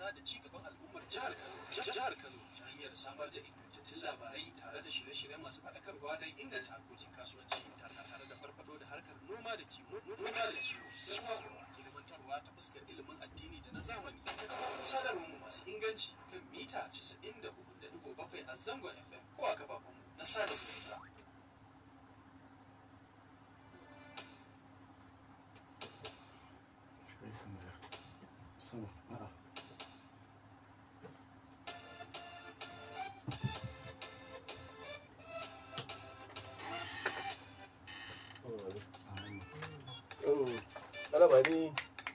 bunƙasa da ci gaban al'ummar jihar Kano. Jihar Kano ta hanyar samar da ingantattun labarai tare da shirye-shirye masu faɗakarwa don inganta harkokin kasuwanci tare da farfado da harkar noma da kiwo. Noma da kiwo. Noma ilmantarwa ta fuskar ilimin addini da na zamani. Sadarwar mu masu inganci kan mita 94.7 a zangon FM ko a kafafen na sada zumunta. sama a'a Oh, talaba ni.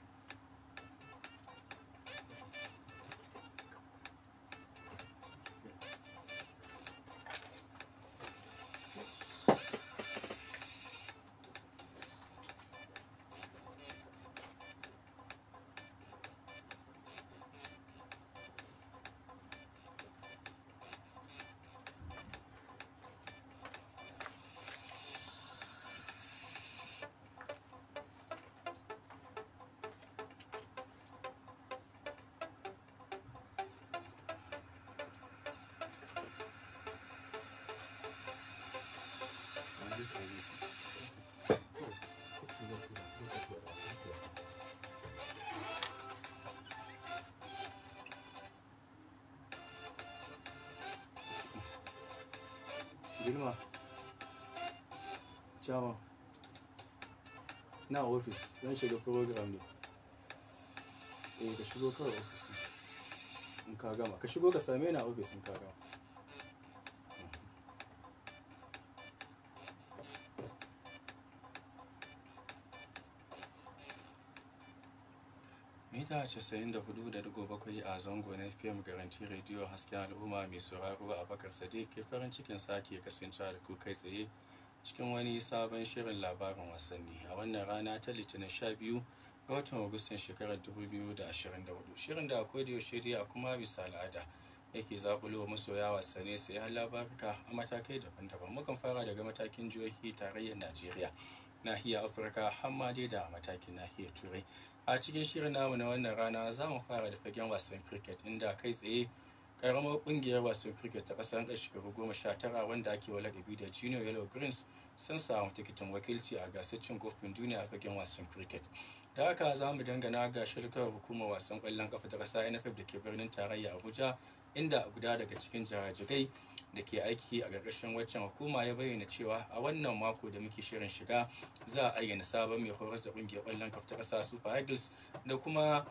girma Chama. na ofis don shiga program ne eh ka shigo kawai ofis in ka gama ka shigo ka same ni a ofis in ka gama mita 94.7 a zango na fm garanti rediyo hasken al'umma mai sauraro a bakar sadiq ke farin cikin sake kasancewa da ku kai tsaye cikin wani sabon shirin labarin wasanni a wannan rana ta litinin 12 ga watan agustan shekarar 2024 shirin da akwai da yaushe dai a kuma bisa al'ada yake zaɓulo masoya wasanni sai har labaruka a matakai daban-daban mukan fara daga matakin jihohi tarayyar najeriya nahiyar afirka hamma dai da matakin nahiyar turai a cikin shirin namu na wannan rana za mu fara da fagen wasan cricket inda kai tsaye karamar kungiyar wasan cricket ta kasar da shekaru goma sha tara wanda ake wa lakabi da junior yellow greens sun samu tikitin wakilci a gasar cin kofin duniya a fagen wasan cricket da haka za mu dangana ga shirkar hukumar wasan kwallon kafa ta kasa nff da ke birnin tarayya abuja inda guda daga cikin jirajirai da ke aiki a ƙarƙashin waccan hukuma ya bayyana cewa a wannan mako da muke shirin shiga za a ayyana sabon mai horas da ƙungiyar ƙwallon kafa ta ƙasa super eagles da kuma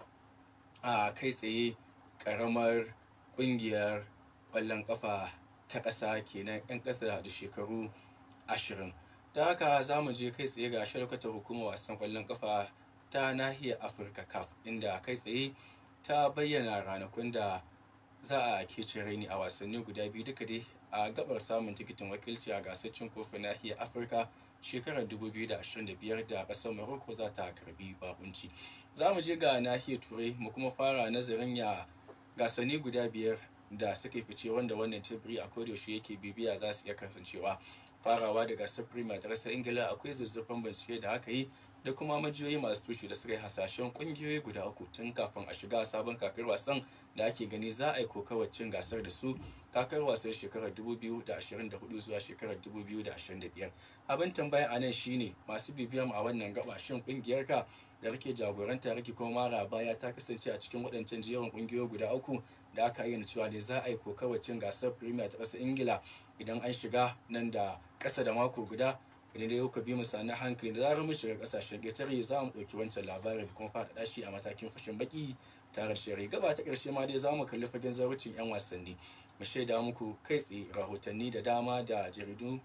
a kai tsaye ƙaramar ƙungiyar ƙwallon kafa ta ƙasa kenan 'yan ƙasa da shekaru ashirin da haka za mu je kai tsaye ga sharkatar hukumar wasan ƙwallon kafa ta nahiyar afirka cup inda kai tsaye ta bayyana ranakun da za a kece raini a wasanni guda biyu duka dai a gabar samun tikitin wakilci a gasar cin kofin nahiyar afirka shekarar 2025 da kasar morocco za ta karbi bakunci za mu je ga nahiyar turai mu kuma fara nazarin ya gasanni guda biyar da suka fice wanda wannan teburi a kodayaushe yake bibiya za su iya kasancewa farawa da gasar premier ta kasar ingila akwai zuzzurfan bincike da aka yi da kuma majiyoyi masu tushe da suka yi hasashen kungiyoyi guda uku tun kafin a shiga sabon kakar wasan da ake gani za a yi kokawar cin gasar da su kakar wasan shekarar 2024 zuwa shekarar 2025 abin tambaya a nan shine masu bibiyan a wannan gaba shin kungiyar ka da rike jagoranta rike kuma mara baya ta kasance a cikin waɗancan jerin kungiyoyi guda uku da aka ayyana cewa ne za a yi kokawar cin gasar premier ta ƙasar ingila idan an shiga nan da ƙasa da mako guda idan dai kuka bi mu sani hankali da zarar mun shiga kasashen ƙetare za mu ɗauki wancan labarin da kuma faɗaɗa shi a matakin fashin baki tare shari gaba ta ƙarshe ma dai za mu kalli fagen zarucin 'yan wasanni mu shaida muku kai tsaye rahotanni da dama da jaridu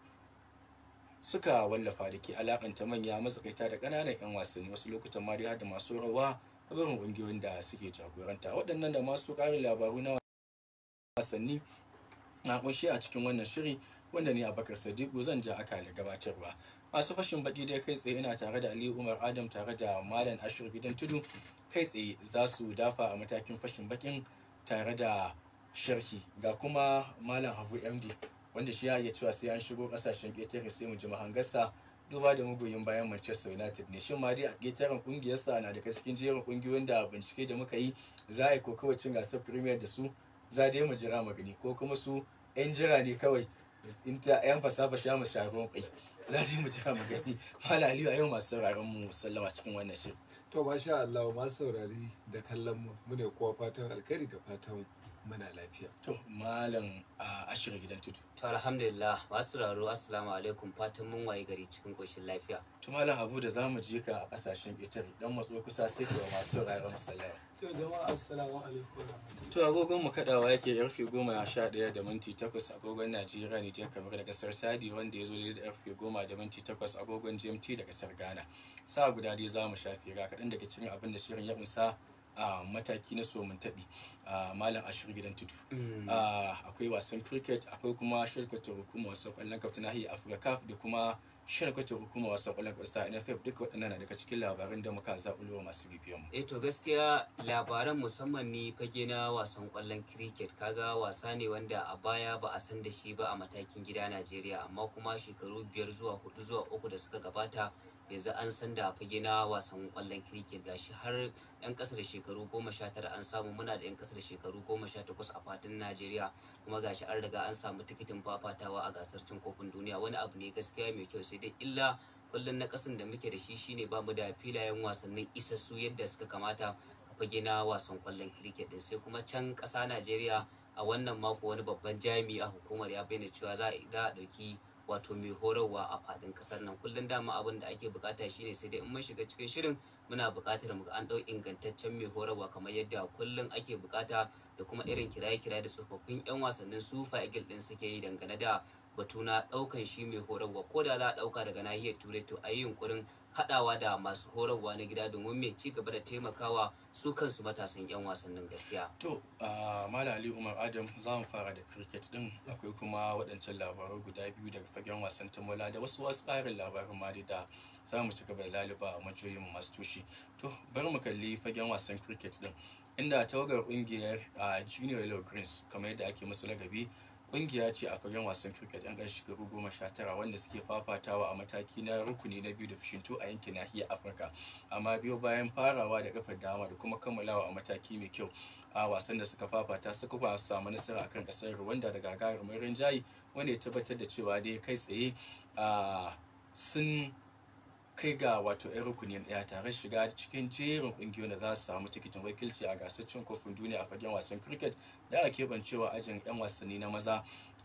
suka wallafa da ke alakanta manya matsakaita da ƙananan 'yan wasanni wasu lokutan ma dai har da masu rawa a barin ƙungiyoyin da suke jagoranta waɗannan da masu ƙarin labaru na wasanni na ƙunshe a cikin wannan shiri wanda ni abakar sadiku zan ja aka da gabatarwa masu fashin baki dai kai tsaye ina tare da aliyu umar adam tare da malam ashir gidan tudu kai tsaye za su dafa a matakin fashin bakin tare da sharhi ga kuma malam habu md wanda shi ya iya cewa sai an shigo kasashen ƙetare sai mu ji mahangarsa duba da magoyin bayan Manchester United ne shin ma dai a ƙetaren ƙungiyarsa na daga cikin jerin ƙungiyoyin da bincike da muka yi za a yi kokawar cin gasar Premier da su za dai mu jira magani ko kuma su 'yan jira ne kawai in ta 'yan fasafa sha mu sharon kai za dai mu jira magani Malam Aliyu a yau masu sauraron mu sallama cikin wannan shirin To masha Allah masu saurari da kallon mu mune kowa fatan alkhairi da fatan muna lafiya. to malam a ashirin gidan tudu To alhamdulillah masu sauraro assalamu alaikum fatan mun waye gari cikin koshin lafiya. to malam Abu da zamu je ka a kasashen Italy dan matso kusa sai ka masu sauraron mu sallama To jama'a assalamu alaikum wa rahmatullahi. To agogon mu kadawa yake karfe goma sha ɗaya da minti takwas agogon Najeriya Nijar kamar da kasar Chadi wanda ya zo da karfe goma da minti takwas agogon GMT da kasar Ghana. Sa guda dai za mu shafi ga kaɗan daga cikin abin da shirin ya kunsa a mataki na somin taɓi a malam ashir gidan tudu. Ah, Akwai wasan cricket akwai kuma shirkatar hukumar wasan ƙwallon kafa ta nahiyar Afirka da kuma shirkatar hukumar wasan ƙwallon kafa ta NFF duka waɗannan na daga cikin labaran da muka zaɓulo masu bibiyan mu. Eh to gaskiya labaran musamman ni fage na wasan kwallon cricket kaga wasa ne wanda a baya ba a san da shi ba a matakin gida Najeriya amma kuma shekaru biyar zuwa hudu zuwa uku da suka gabata yanzu an san da fage na wasan kwallon cricket gashi har yan kasa da shekaru goma sha tara an samu muna da yan kasa da shekaru goma sha takwas a fadin Najeriya kuma gashi an riga an samu tikitin fafatawa a gasar cin kofin duniya wani abu ne gaskiya mai kyau sai dai illa kullum na kasan da muke da shi shine ba mu da filayen wasannin isassu yadda suka kamata a fage na wasan kwallon cricket din sai kuma can ƙasa Najeriya a wannan mako wani babban jami'i a hukumar ya bayyana cewa za a za a ɗauki wato mai horarwa a faɗin ƙasar nan kullum dama abin da ake bukata shine sai dai in mun shiga cikin shirin muna buƙatar mu ga an ɗau ingantaccen mai horarwa kamar yadda kullum ake bukata da kuma irin kiraye-kiraye da tsofaffin 'yan wasannin sufa eagle din suke yi dangane da batu na ɗaukan shi mai horarwa ko da za a ɗauka daga nahiyar turai to a yi yunkurin haɗawa da masu horarwa na gida domin mai ci gaba da taimakawa su kansu matasan 'yan wasannin gaskiya To, a Malam Ali Umar Adam za mu fara da cricket din akwai kuma waɗancan labarai guda biyu daga fagen wasan tamola da wasu wasu ƙarin labarin ma da za mu ci gaba da laluba a majoyin masu tushe. To, bari mu kalli fagen wasan cricket din inda tawagar ƙungiyar a Junior Yellow Greens kamar yadda ake musu lagabi ƙungiya ce a fagen wasan cricket yan ƙarshe shekaru goma sha tara wanda suke fafatawa a mataki na rukuni na biyu da fishintu a yankin nahiyar Afirka. amma biyo bayan farawa da kafar dama da kuma kammalawa a mataki mai kyau a wasan da suka fafata suka ba samu nasara akan kasar Rwanda da gagarumin rinjaye wanda ya tabbatar da cewa dai kai tsaye a sun kai ga wato 'yan rukunin ɗaya tare shiga cikin jerin ƙungiyoyin da za su samu tikitin wakilci a gasar cin kofin duniya a fagen wasan cricket da ake keɓancewa ajin 'yan wasanni na maza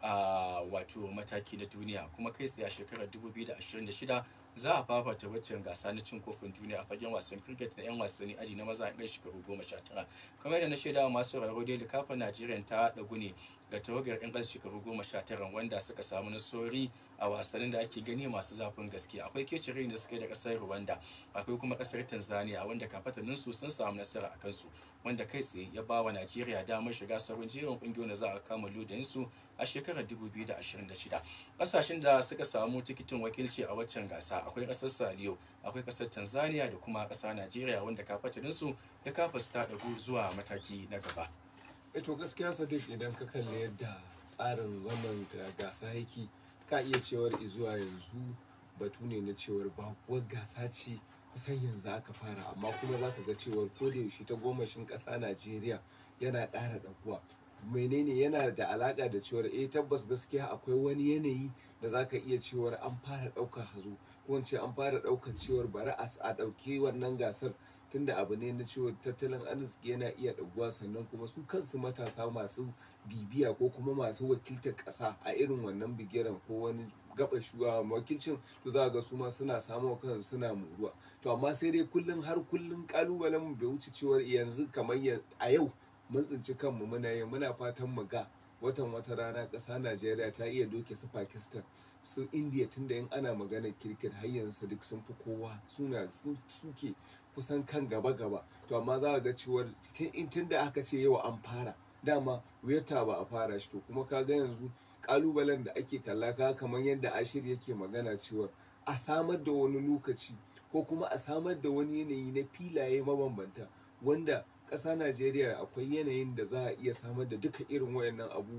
a wato mataki na duniya kuma kai tsaye a shekarar 2026 za a fafata waccan gasa na cin kofin duniya a fagen wasan cricket na 'yan wasanni aji na maza a ɗan shekaru goma sha tara kamar yadda na shaida wa masu sauraro dai likafin najeriya ta ɗagu ne ga tawagar 'yan ƙasar shekaru goma sha tara wanda suka samu nasarori a wasannin da ake gani masu zafin gaske akwai kecire da suka yi da ƙasar rwanda akwai kuma ƙasar tanzania wanda kafatanin su sun samu nasara a kansu wanda kai tsaye ya ba wa najeriya damar shiga sauran jerin ƙungiyoyin da za a kama su a shekarar 2026 ƙasashen da suka samu tikitin wakilci a waccan gasa akwai ƙasar saliyo akwai ƙasar tanzania da kuma ƙasa najeriya wanda kafatanin su da kafa su ta ɗagu zuwa mataki na gaba E to gaskiya Sadiq idan ka kalli yadda tsarin wannan ga- gasa yake ka iya cewar izuwa yanzu batu ne na cewar bakuwar gasa ce kusan yanzu aka fara amma kuma za ka ga cewar ko da yaushe ta gomashin ƙasa Najeriya yana ƙara ɗaguwa menene yana da alaƙa da cewar eh tabbas gaskiya akwai wani yanayi da za ka iya cewar an fara ɗaukar hazo ko in ce an fara ɗaukar cewar bari a s- a ɗauki wannan gasar tunda abu ne na cewa tattalin arziki yana iya ɗaguwa sannan kuma su kansu matasa masu bibiya ko kuma masu wakiltar ƙasa a irin wannan bigiran ko wani gaba shuwa wakilcin to za ga su ma suna samun kansu suna muruwa to amma sai dai kullum har kullum kalubalen mu bai wuce cewar yanzu kamar ya- a yau mun tsinci kanmu muna yi muna fatan mu ga watan wata rana ƙasa Najeriya ta iya doke su Pakistan su India tunda in ana maganar kirkit har yanzu duk sun fi kowa suna su suke kusan kan gaba gaba to amma za ga cewar tun da aka ce yau an fara dama wuyarta ba a fara shi to kuma ka ga yanzu kalubalen da ake kalla ka kamar yadda ashir yake magana cewar a samar da wani lokaci ko kuma a samar da wani yanayi na filaye mabambanta wanda ƙasa najeriya akwai yanayin da za a iya samar da duka irin wayannan abubuwan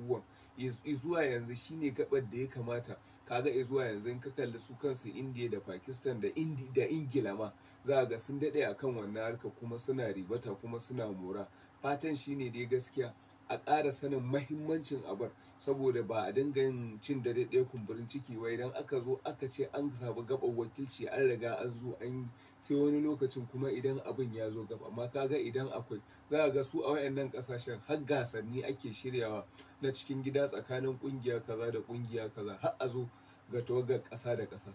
zuwa yanzu shine gabar da ya kamata kaga zuwa yanzu in ka kalli su kansu indiya da pakistan da indi da ingila ma za ga sun daɗe akan wannan harka kuma suna ribata kuma suna mora fatan shine dai gaskiya a ƙara sanin mahimmancin abar saboda ba a dinga yin cin dare ɗaya kumburin ciki wai idan aka zo aka ce an samu gaban wakilci an riga an zo an sai wani lokacin kuma idan abin ya zo gaba amma kaga idan akwai za a ga su a wayannan kasashen har gasanni ake shiryawa na cikin gida tsakanin kungiya kaza da kungiya kaza har a zo ga tawagar ƙasa da ƙasa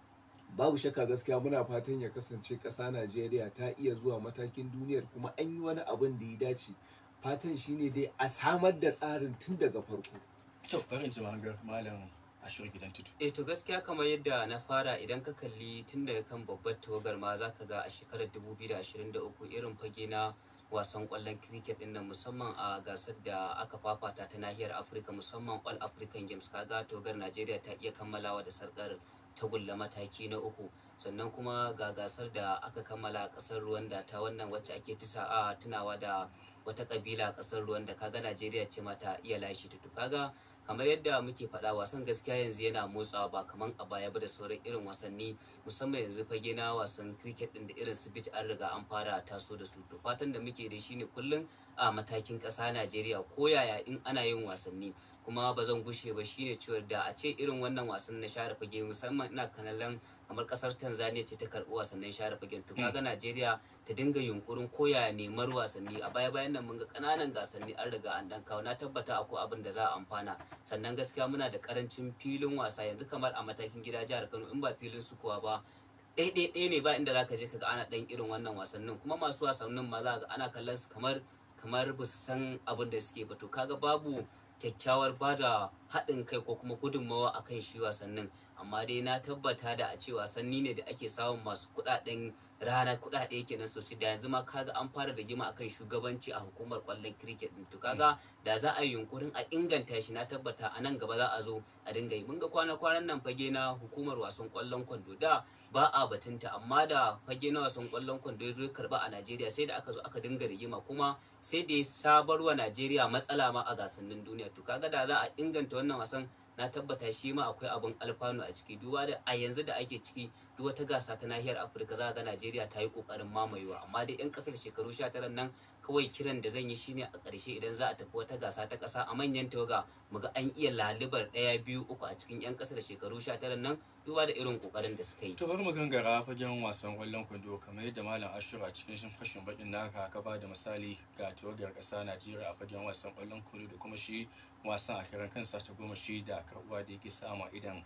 babu shakka gaskiya muna fatan ya kasance ƙasa najeriya ta iya zuwa matakin duniyar kuma an yi wani abin da ya dace fatan shine dai a samar da tsarin tun daga farko to farin jimagar malam ashir gidan tutu eh to gaskiya kamar yadda na fara idan ka kalli tun daga kan babbar tawagar ma za ka ga a shekarar 2023 irin fage na wasan kwallon cricket din nan musamman a gasar da aka fafata ta nahiyar afirka musamman all african games kaga tawagar najeriya ta iya kammalawa da sarkar tagulla mataki na uku sannan kuma ga gasar da aka kammala a kasar rwanda ta wannan wacce ake tisa a tunawa da wata kabila a kasar rwanda kaga najeriya ce mata iya lashe ta to kaga kamar yadda muke faɗa wasan gaskiya yanzu yana motsawa ba kaman a baya ba da sauran irin wasanni musamman yanzu fage na wasan cricket din da irin su bit an riga an fara taso da su to fatan da muke da shine kullum a matakin ƙasa Najeriya ko yaya in ana yin wasanni kuma ba zan gushe ba shine cewa da a ce irin wannan wasan na share fage musamman ina kanalan kamar kasar Tanzania ce ta karɓi wasannin share fagen to kaga Najeriya ta dinga yunkurin koya nemar wasanni a baya bayan nan mun ga kananan gasanni an riga an dan kawo na tabbata akwai abin da za a amfana sannan gaskiya muna da karancin filin wasa yanzu kamar a matakin gida jihar Kano in ba filin su kuwa ba ɗaya ne ba inda zaka je kaga ana ɗan irin wannan wasannin kuma masu wasannin ma za ga ana kallon su kamar kamar ba su san abin da suke ba to kaga babu kyakkyawar bada haɗin kai ko kuma gudunmawa akan shi wasannin amma dai na tabbata da a ce wasanni ne da ake samun masu kuɗaɗen rana kuɗaɗe kenan sosai da yanzu ma kaga an fara rigima akan shugabanci a hukumar kwallon cricket din to kaga da za a yi yunkurin a inganta shi na tabbata a nan gaba za a zo a dinga yi mun ga kwana kwanan nan fage na hukumar wasan kwallon kwando da ba a batunta amma da fage na wasan kwallon kwando ya zo ya karba a Najeriya sai da aka zo aka dinga rigima kuma sai da ya sabarwa Najeriya matsala ma a gasannin duniya to kaga da za a inganta wannan wasan na tabbata shi ma akwai abin alfanu a ciki duba da a yanzu da ake ciki duk wata gasa ta nahiyar afirka za ga najeriya ta yi kokarin mamayewa amma dai yan kasar shekaru 19 nan kawai kiran da zan yi shine a ƙarshe idan za a tafi wata gasa ta ƙasa a manyan tawaga muga an iya lalibar ɗaya biyu uku a cikin yan kasar shekaru 19 nan duba da irin kokarin da suka yi to bari mu gangara fagen wasan kwallon kwando kamar yadda malam ashura cikin shin fashin bakin naka ka ba da misali ga tawagar ƙasa najeriya a fagen wasan kwallon kwando da kuma shi wasan a karan kansa ta goma shi da karbuwa da yake samu idan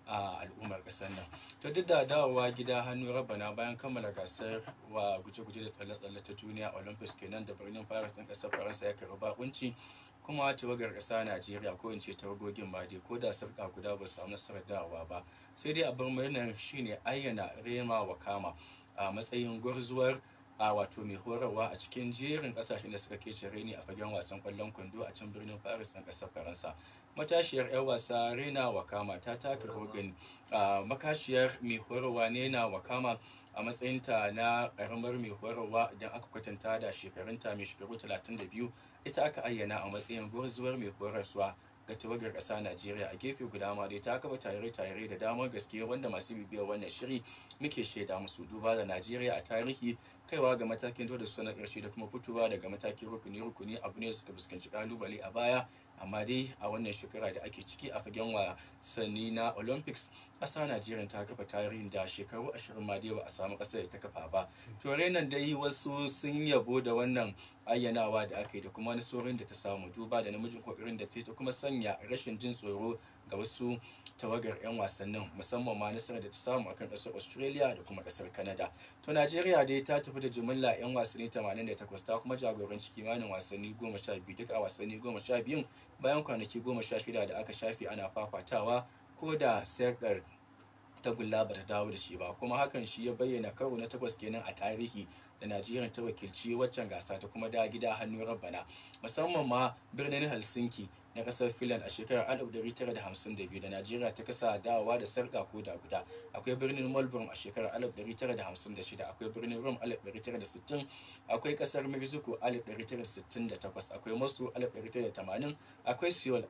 a al'ummar kasar nan to duk da dawowa gida hannu rabana bayan kammala gasar wa guje-guje da tsalle-tsalle ta duniya olympics kenan da birnin paris ɗin ƙasar faransa ya karɓi bakunci kuma tawagar ƙasa najeriya ko in ce tawagogin ma dai ko da sarƙa guda ba su samu nasarar dawowa ba sai dai abin murnar shine ayyana rema wakama a matsayin gwarzuwar a wato mai horarwa a cikin jerin kasashen da suka kece reni a fagen wasan kwallon kwando a can birnin paris na kasar faransa matashiyar 'yan wasa rena wakama ta taka rogin makashiyar mai horarwa nena wakama a matsayinta na karamar mai horarwa idan aka kwatanta da shekarunta mai shekaru 32 ita aka ayyana a matsayin gwarzuwar mai horarwa ga tawagar ƙasa Najeriya a gefe guda ma dai ta kafa tare-tare da damar gaske wanda masu bibiyar wannan shiri muke shaida musu duba da Najeriya a tarihi kaiwa ga matakin dole su na ƙarshe da kuma fitowa daga matakin rukuni-rukuni abu ne suka fuskanci kalubale a baya amma dai a wannan shekara da ake ciki a fagen wasanni na olympics ƙasa najeriya ta kafa tarihin da shekaru ashirin ma dai ba a samu ƙasar da ta kafa ba to nan dai wasu sun yabo da wannan ayyanawa da aka yi da kuma nasarorin da ta samu duba da namijin kokarin da ta yi ta kuma sanya rashin jin tsoro ga wasu tawagar 'yan wasannin musamman ma nasarar da ta samu akan ƙasar australia da kuma ƙasar canada to najeriya dai ta tafi da jimilla 'yan wasanni 88 ta kuma jagoranci kimanin wasanni 12 duk a wasanni 12 bayan kwanaki 16 da aka shafe ana fafatawa ko da sarkar tagulla ba ta dawo da shi ba kuma hakan shi ya bayyana karo na takwas kenan a tarihi da najeriya ta wakilci waccan gasa ta kuma da gida hannu rabbana musamman ma birnin helsinki na kasar finland a shekarar 1952 da najeriya ta kasa dawowa da sarka ko da guda akwai birnin melbourne a shekarar 1956 akwai birnin rome 1960 akwai kasar mexico 1968 akwai moscow 1980 akwai seoul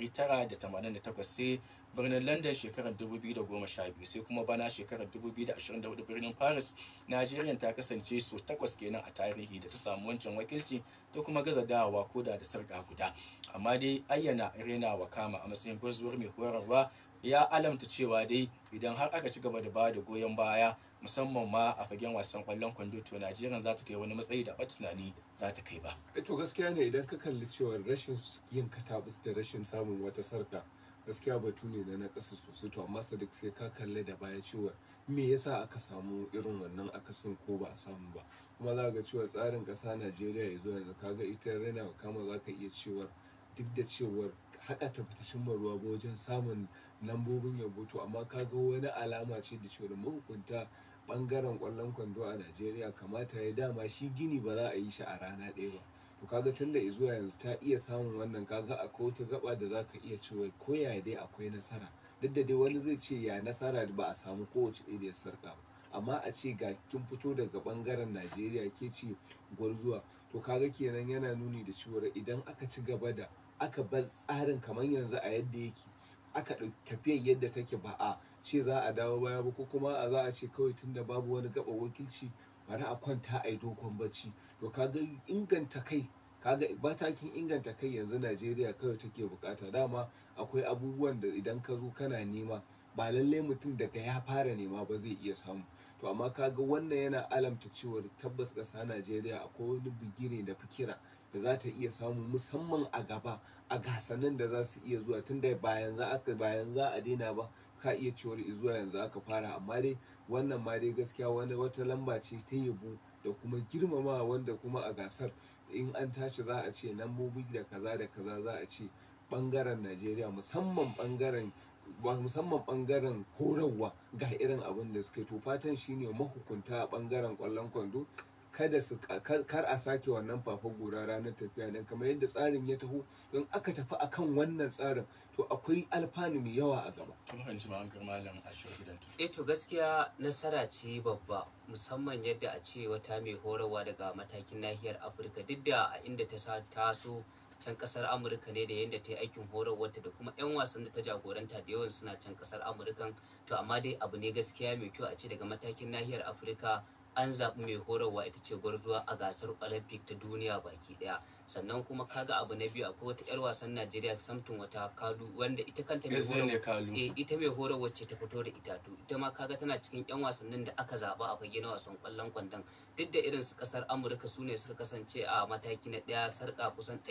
1988 sai birnin london shekarar 2012 sai kuma bana shekarar 2024 birnin paris najeriya ta kasance so takwas kenan a tarihi da ta samu wancan wakilci ta kuma gaza dawowa koda da sarka guda amma dai ayyana rena wa kama a matsayin gwazuwar mai horarwa ya alamta cewa dai idan har aka ci gaba da ba da goyon baya musamman ma a fagen wasan kwallon kwando to najeriya za ta kai wani matsayi da ba tunani za ta kai ba to gaskiya ne idan ka kalli cewa rashin yin katabus da rashin samun wata sarka gaskiya batu ne na nakasa sosai to amma sadik sai ka kalli da baya cewa me yasa aka samu irin wannan akasin ko ba a samu ba kuma za ga cewa tsarin ƙasa najeriya ya zo yanzu kaga ita rena kama za ka iya cewa duk da cewar haɗa ta fita cimma ruwa ba wajen samun lambobin yabo to amma kaga wani alama ce da cewa mahukunta bangaren kwallon kwando a najeriya kamata ya dama shi gini ba za a yi shi a rana ɗaya ba to kaga tun da zuwa yanzu ta iya samun wannan kaga akwai wata gaba da za ka iya cewa ko ya dai akwai nasara duk da dai wani zai ce ya nasara ba a samu kowace ɗaya da ya sarka ba amma a ce ga kin fito daga bangaren najeriya ke ce gwarzuwa to kaga kenan yana nuni da cewa idan aka ci gaba da aka bar tsarin kamar yanzu a yadda yake aka ɗauki tafiyar yadda take ba a ce za a dawo baya ba ko kuma a za a ce kawai tunda babu wani gaba wakilci bari a kwanta a yi dokon bacci to kaga inganta kai kaga matakin inganta kai yanzu najeriya kawai take bukata dama akwai abubuwan da idan ka zo kana nema ba lallai mutum daga ya fara nema ba zai iya samu to amma kaga wannan yana alamta cewar tabbas ƙasa najeriya akwai wani bigire da fikira da za ta iya samu musamman a gaba a gasannin da za su iya zuwa tunda bayan za aka bayan za a daina ba ka iya cewar zuwa yanzu aka fara amma dai wannan ma dai gaskiya wani wata lamba ce ta yabo da kuma girmama wanda kuma a gasar in an tashi za a ce lambobi da kaza da kaza za a ce bangaren najeriya musamman bangaren musamman bangaren horarwa ga irin abin da suka to fatan shine mahukunta a bangaren kwallon kwando kada su kar a sake wannan fafa gora ranar tafiya dan kamar yadda tsarin ya taho don aka tafi akan wannan tsarin to akwai alfanu mai yawa a gaba tun hanci ma an malam a gidan eh to gaskiya nasara ce babba musamman yadda a ce wata mai horarwa daga matakin nahiyar afirka duk da a inda ta sa taso can kasar amurka ne da yadda ta yi aikin horarwarta da kuma 'yan wasan da ta jagoranta da yawan suna can kasar amurkan to amma dai abu ne gaskiya mai kyau a ce daga matakin nahiyar afirka an zaɓi mai horarwa ita ce gwarzuwa a gasar olympic ta duniya baki ɗaya sannan kuma kaga abu na biyu akwai wata 'yar wasan najeriya samtin wata kalu wanda ita kanta mai horarwa eh ita mai horarwa ce ta fito da ita to ita ma kaga tana cikin 'yan wasannin da aka zaɓa a fage na wasan kwallon kwandon duk da irin su kasar amurka su ne suka kasance a mataki na ɗaya sarka kusan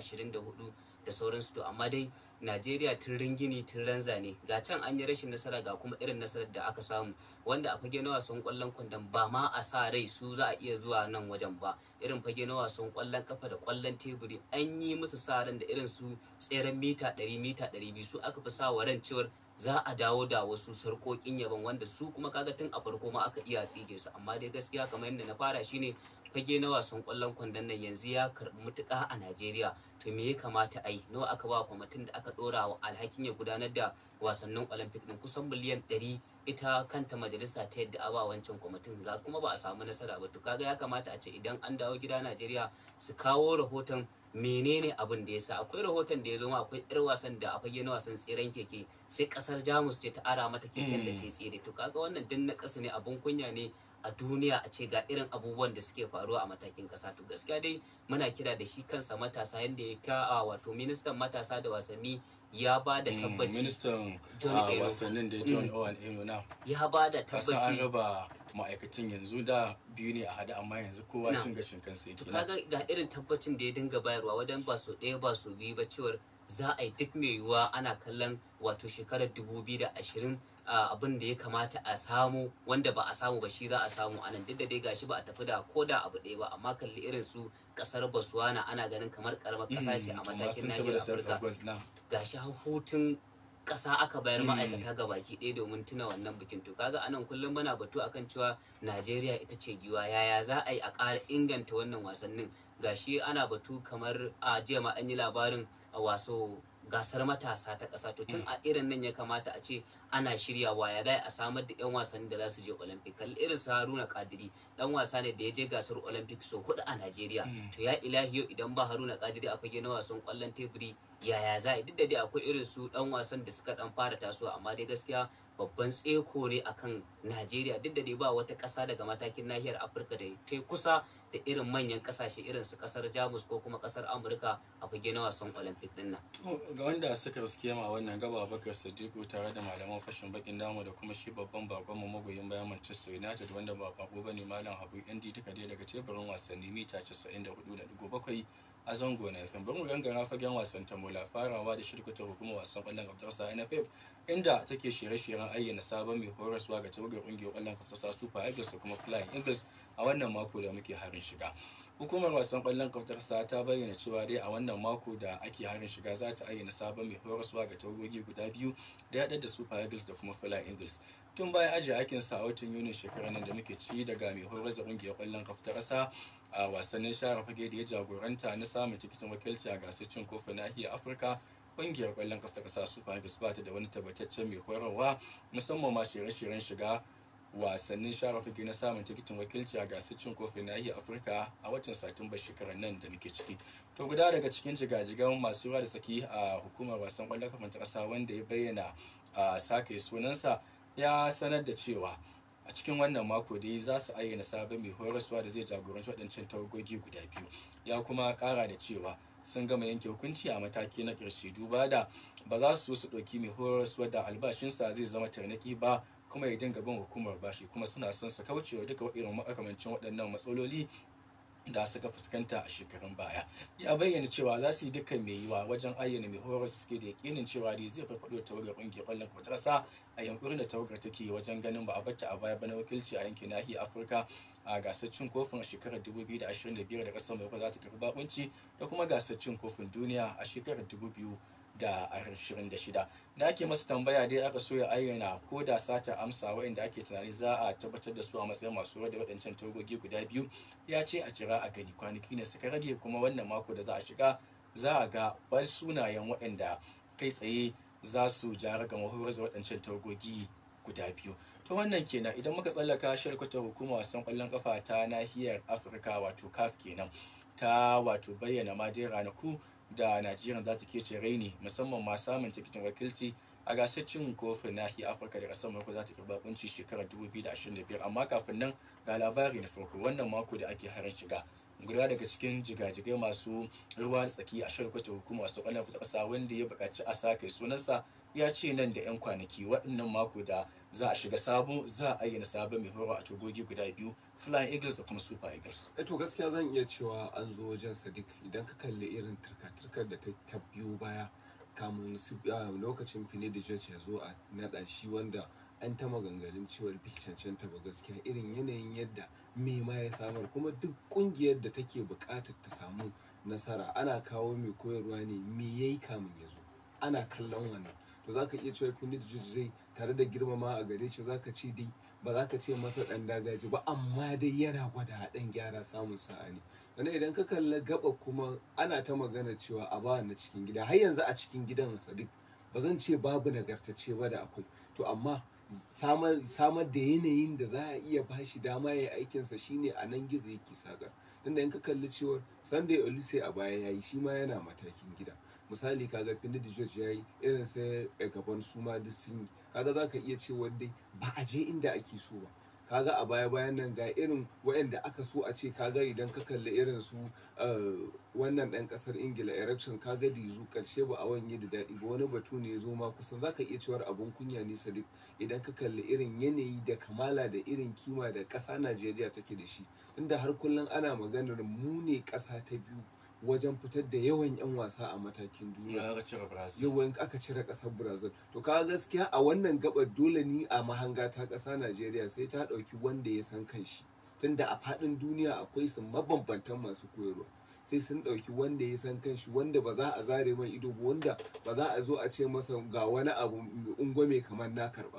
124 da sauransu to amma dai najeriya tun ringini tun ranza ne ga can an yi rashin nasara ga kuma irin nasarar da aka samu wanda a fage na wasan kwallon kwandon ba ma a sa rai su za a iya zuwa nan wajen ba irin fage na wasan kwallon kafa da kwallon teburi an yi musu sa ran da irin su tseren mita 100 mita 200 su aka fi sa wa ran cewar za a dawo da wasu sarkokin yaban wanda su kuma kaga tun a farko ma aka iya tsige su amma dai gaskiya kamar yadda na fara shine fage na wasan kwallon kwandon nan yanzu ya karbi mutuka a Najeriya to me ya kamata a yi nawa aka ba kwamitin da aka dora wa alhakin ya gudanar da wasannin olympic din kusan miliyan 100 ita kanta majalisa ta yadda a ba wancan kwamitin ga kuma ba a samu nasara ba to kaga ya kamata a ce idan an dawo gida Najeriya su kawo rahoton menene abin da ya sa akwai rahoton da ya zo ma akwai yar wasan da a fage na wasan tseren keke sai kasar jamus ce ta ara mata keken da ta tsere to kaga wannan din na kasa ne abun kunya ne a duniya a ce ga irin abubuwan da suke faruwa a matakin kasa to gaskiya dai muna kira da shi kansa matasa yadda ya ta wato ministan matasa da wasanni ya ba da tabbaci ministan John a Eno. wasannin da john owen eno na ya ba da kasa an tabbaci raba ma'aikatan yanzu da biyu ne a hada amma yanzu kowa Na. cin gashin kansa to yake na kaga ga irin tabbacin da ya dinga bayarwa wajen ba so ɗaya ba so biyu ba cewar za a yi duk mai yiwuwa ana kallon wato shekarar 2020 a abin da ya kamata a samu wanda ba a samu ba shi za a samu anan duk da dai gashi ba a tafi da ko da abu ɗaya ba amma kalli irin su kasar Botswana ana ganin kamar karamar ƙasa ce a amma matakin sun taɓa nahiyar da sarkar Afirka gold na gashi har hutun ƙasa aka bayar Mm. ma'aikata ga baki ɗaya domin tuna wannan bikin to kaga anan kullum muna batu akan cewa Najeriya ita ce giwa yaya za a yi a ƙara inganta wannan wasannin gashi ana batu kamar a jiya ma an yi labarin a waso gasar matasa ta ƙasa to tun a irin nan ya kamata a ce ana shiryawa ya dai a samar da 'yan wasanni da za su je olympic kalli irin su haruna kadiri dan wasa ne da ya je gasar olympic so hudu a najeriya to ya ilahi yau idan ba haruna kadiri a fage na wasan kwallon teburi yaya za a duk da dai akwai irin su dan wasan da suka dan fara tasowa amma dai gaskiya babban tseko ne akan najeriya duk da dai ba wata ƙasa daga matakin nahiyar afirka da ta kusa da irin manyan ƙasashe irin su ƙasar jamus ko kuma ƙasar amurka a fage na wasan olympic din nan To, ga wanda suka riske ma wannan gaba bakar sadiku tare da malaman fashin bakin damu da kuma shi babban bakonmu magoyin bayan manchester united wanda ba bako bane malam habu indi duka dai daga teburin wasanni mita 94.7 a zango na fm bari mu gangara fagen wasan tambola farawa da shirkutar hukumar wasan kwallon kaftarsa nff inda take shirye-shiryen ayyana sabon mai horaswa ga tawagar kungiyar kwallon kaftarsa super eagles da kuma flying eagles a wannan mako da muke harin shiga hukumar wasan kwallon kaftarsa ta bayyana cewa dai a wannan mako da ake harin shiga za ta ayyana sabon mai horaswa ga tawagogi guda biyu da da super eagles da kuma flying eagles tun bayan ajiye aikin sa a watan yunin shekarar nan da muke ci daga mai horar da kungiyar kwallon kaftarsa a wasannin share fage da ya jagoranta na samun tikitin wakilci a gasar cin kofin nahiyar afirka kungiyar kwallon kafa ta kasa super eagles ba ta da wani tabbataccen mai horarwa musamman ma shirye-shiryen shiga wasannin share fage na samun tikitin wakilci a gasar cin kofin nahiyar afirka a watan satumba shekarar nan da muke ciki to guda daga cikin jigajigan masu ruwa da saki a hukumar wasan kwallon kafa ta kasa wanda ya bayyana a sake sunansa ya sanar da cewa a cikin wannan mako dai za su ayyana sabon mai horaswa da zai jagoranci waɗancan tawagogi guda biyu ya kuma ƙara da cewa sun gama yanke hukunci a mataki na ƙarshe duba da ba za su so su ɗauki mai horaswa da albashinsa zai zama tarnaki ba kuma ya dinga bin hukumar bashi kuma suna son su kaucewa duka irin makamancin waɗannan matsaloli da suka fuskanta a shekarun baya ya bayyana cewa za su yi dukkan mai yiwa wajen ayyana mai horar suke da yakinin cewa dai zai farfaɗo da tawagar ƙungiyar ƙwallon kwatarsa a yankurin da tawagar take wajen ganin ba a bata a baya bana wakilci a yankin nahiyar afirka a gasar cin kofin a shekarar 2025 da ƙasar mai za ta karɓi bakunci da kuma gasar cin kofin duniya a shekarar 2000 da ashirin da shida da ake masa tambaya dai aka so ya ayyana ko da sata amsa waɗanda ake tunani za a tabbatar da su a matsayin masu da waɗancan tagogi guda biyu ya ce a jira a gani kwanaki ne suka rage kuma wannan mako da za a shiga za a ga bar sunayen waɗanda kai tsaye za su jara ga mahorar da waɗancan tagogi guda biyu to wannan kenan idan muka tsallaka shirkutar hukumar wasan ƙwallon kafa ta nahiyar afirka wato caf kenan ta wato bayyana ma dai ranaku da Najeriya za ta kece raini musamman ma samun tikitin wakilci a gasar cin kofin nahiyar Afirka da kasar Morocco za ta karba kunci shekarar 2025 amma kafin nan ga labari na farko wannan mako da ake harin shiga guda daga cikin jigajigai masu ruwa da tsaki a shirkwata hukumar wasu kwallon ta kasa wanda ya buƙaci a sake sunansa ya ce nan da 'yan kwanaki waɗannan mako da za a shiga sabo za a ayyana sabon mai horo a togogi guda biyu flying eagles da kuma super eagles to gaskiya zan iya cewa an zo wajen sadiq idan ka kalli irin turka-turkar da ta biyo baya kamun lokacin fini da ya zo a naɗa shi wanda an ta maganganun cewar bai cancanta ba gaskiya irin yanayin yadda me ma ya samar kuma duk kungiyar da take buƙatar ta samu nasara ana kawo mai koyarwa ne me yayi kamun ya zo ana kallon wannan to zaka iya cewa fini da zai tare da girmama a gare shi zaka ce dai ba za ka ce masa dan dagaji ba amma dai yana gwada haɗin gyara samun sa'a ne sannan idan ka kalla gaba kuma ana ta magana cewa a ba na cikin gida har yanzu a cikin gidan sadiq ba zan ce babu nagartacce ba da akwai to amma samar da yanayin da za a iya bashi dama ya yi aikinsa shine a nan gizo yake sakar tunda in ka kalli cewar sunday olise a baya ya yi shi ma yana matakin gida misali kaga Finidi George ya yi irin sai gaban su ma duk sun yi kaga za ka iya cewa dai ba a je inda ake so ba kaga a baya bayan nan ga irin waɗanda aka so a ce kaga idan ka kalli irin su wannan ɗan ƙasar ingila erection kaga dizu ƙarshe ba a wanye da daɗi ba wani batu ne ya zo ma kusan za ka iya cewar abun kunya ne sadiq idan ka kalli irin yanayi da kamala da irin kima da ƙasa najeriya take da shi inda har kullum ana maganar mu ne ƙasa ta biyu wajen fitar da yawan 'yan wasa a matakin duniya yawan aka cire kasar brazil to kaga gaskiya a wannan gabar dole ni a mahanga ta kasa najeriya sai ta dauki wanda ya san kanshi tunda a fadin duniya akwai su mabambantan masu koyarwa sai sun dauki wanda ya san kanshi wanda ba za a zare mai ido ba wanda ba za a zo a ce masa ga wani abu ungwame kamar na karba ba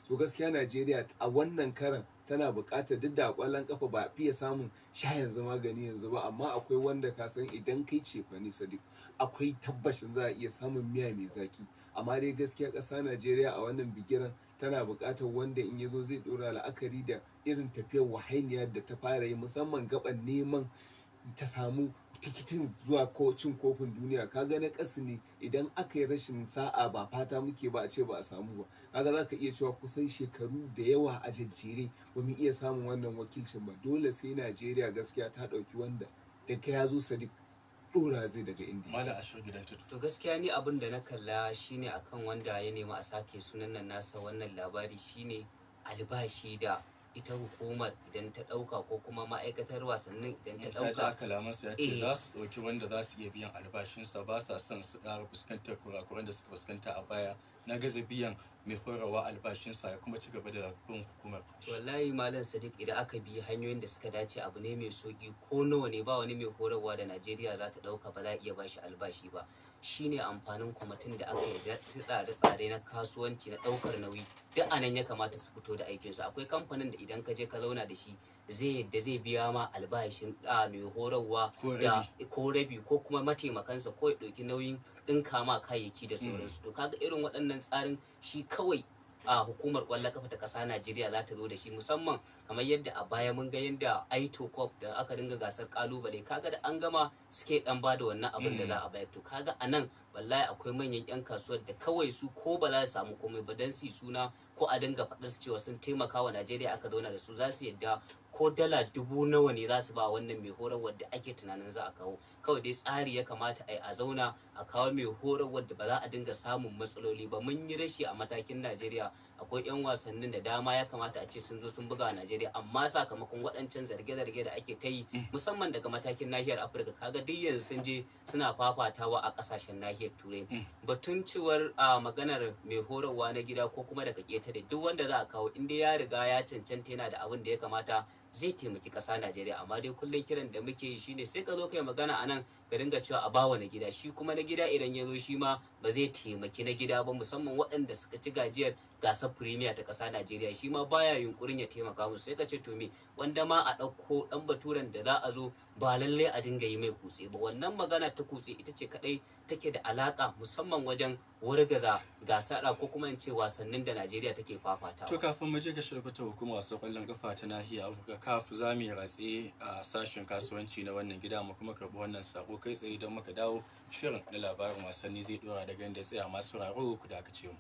to gaskiya najeriya a wannan karan tana buƙatar duk da ƙwallon kafa ba a fiye samun sha yanzu magani yanzu ba amma akwai wanda ka san idan kai ce fani sadiq akwai tabbashin za a iya samun miya mai zaki amma dai gaskiya ƙasa najeriya a wannan bigiran tana buƙatar wanda in ya zo zai ɗora la'akari da irin tafiyar wahainiyar da ta fara yi musamman gaban neman ta samu tikitin zuwa ko cin kofin duniya kaga na ƙasa ne idan aka yi rashin sa'a ba fata muke ba a ce ba a samu ba kaga za ka iya cewa kusan shekaru da yawa a jajjere ba mu iya samun wannan wakilcin ba dole sai najeriya gaskiya ta ɗauki wanda daga ya zo sadiq ɗora zai daga indiya mala ashir gidan tudu to gaskiya ni abin da na kalla shine akan wanda ya nemi a sake sunan nan nasa wannan labari shine albashi da ita hukumar idan ta dauka ko kuma ma'aikatar wasannin idan ta ta ji dauka kalamansa ya ce Eh. za su ɗauki wanda za su iya biyan albashinsa ba sa son su ƙara fuskantar kurakuran da suka fuskanta a baya na gaza biyan mai horarwa albashinsa ya kuma ci gaba da bin hukumar wallahi malam sadiq idan aka bi hanyoyin da suka dace abu ne mai sauki ko nawa ne ba wani mai horarwa da najeriya za ta dauka ba za a iya bashi albashi ba shine amfanin kwamitin da aka yi da tsare-tsare na kasuwanci na daukar nauyi duk anan ya kamata su fito da aikinsu akwai kamfanin da idan ka je ka zauna da shi zai yadda zai biya ma albashin a mai horarwa Ko da rabi. ko rabi ko kuma mataimakansa ko ya ɗauki nauyin ɗinka ma kayayyaki da sauransu to kaga irin waɗannan tsarin shi kawai a hukumar ƙwallon kafa ta ƙasa Najeriya za ta zo da shi musamman kamar yadda a baya mun ga yadda Aito Cup da aka dinga gasar kalubale kaga da an gama suke dan bada wannan abin da za a bayar to kaga a nan wallahi akwai manyan yan kasuwar da kawai su ko ba za su samu komai ba dan su yi suna ko a dinga faɗar su cewa sun taimaka wa Najeriya aka zauna da su za su yadda ko dala dubu nawa ne za su ba wannan mai horar wadda ake tunanin za a kawo kawai dai tsari ya kamata a yi a zauna a kawo mai horar wadda ba za a dinga samun matsaloli ba mun yi rashi a matakin najeriya akwai 'yan wasannin da dama ya kamata a ce sun zo sun buga a najeriya amma sakamakon waɗancan zarge-zarge da ake ta yi musamman daga matakin nahiyar afirka kaga duk yanzu sun je suna fafatawa a ƙasashen nahiyar turai batun cewar a maganar mai horarwa na gida ko kuma daga ƙetare duk wanda za a kawo inda ya riga ya cancanta yana da abin da ya kamata zai taimaki ƙasa Najeriya amma dai kullum kiran da muke yi shine sai ka zo kai magana a nan ka dinga cewa a bawa na gida shi kuma na gida idan ya zo shi ma ba zai taimaki na gida ba musamman waɗanda suka ci gajiyar gasar premier ta ƙasa Najeriya shi ma baya yunkurin ya taimaka musu sai ka ce to me wanda ma a ɗauko ɗan baturen da za a zo ba lalle a dinga yi mai kutse ba wannan magana ta kutse ita ce kaɗai take da alaƙa musamman wajen wargaza gasar ko kuma in ce wasannin da Najeriya take fafatawa. To kafin mu je ga shirkuta hukumar wasu kwallon kafa ta nahiyar Afirka kaf za mu yi ratse a sashen kasuwanci na wannan gida mu kuma karɓi wannan sako kai tsaye don muka dawo shirin na labarin wasanni zai dora daga inda tsaya masu raro ku da aka ce mu.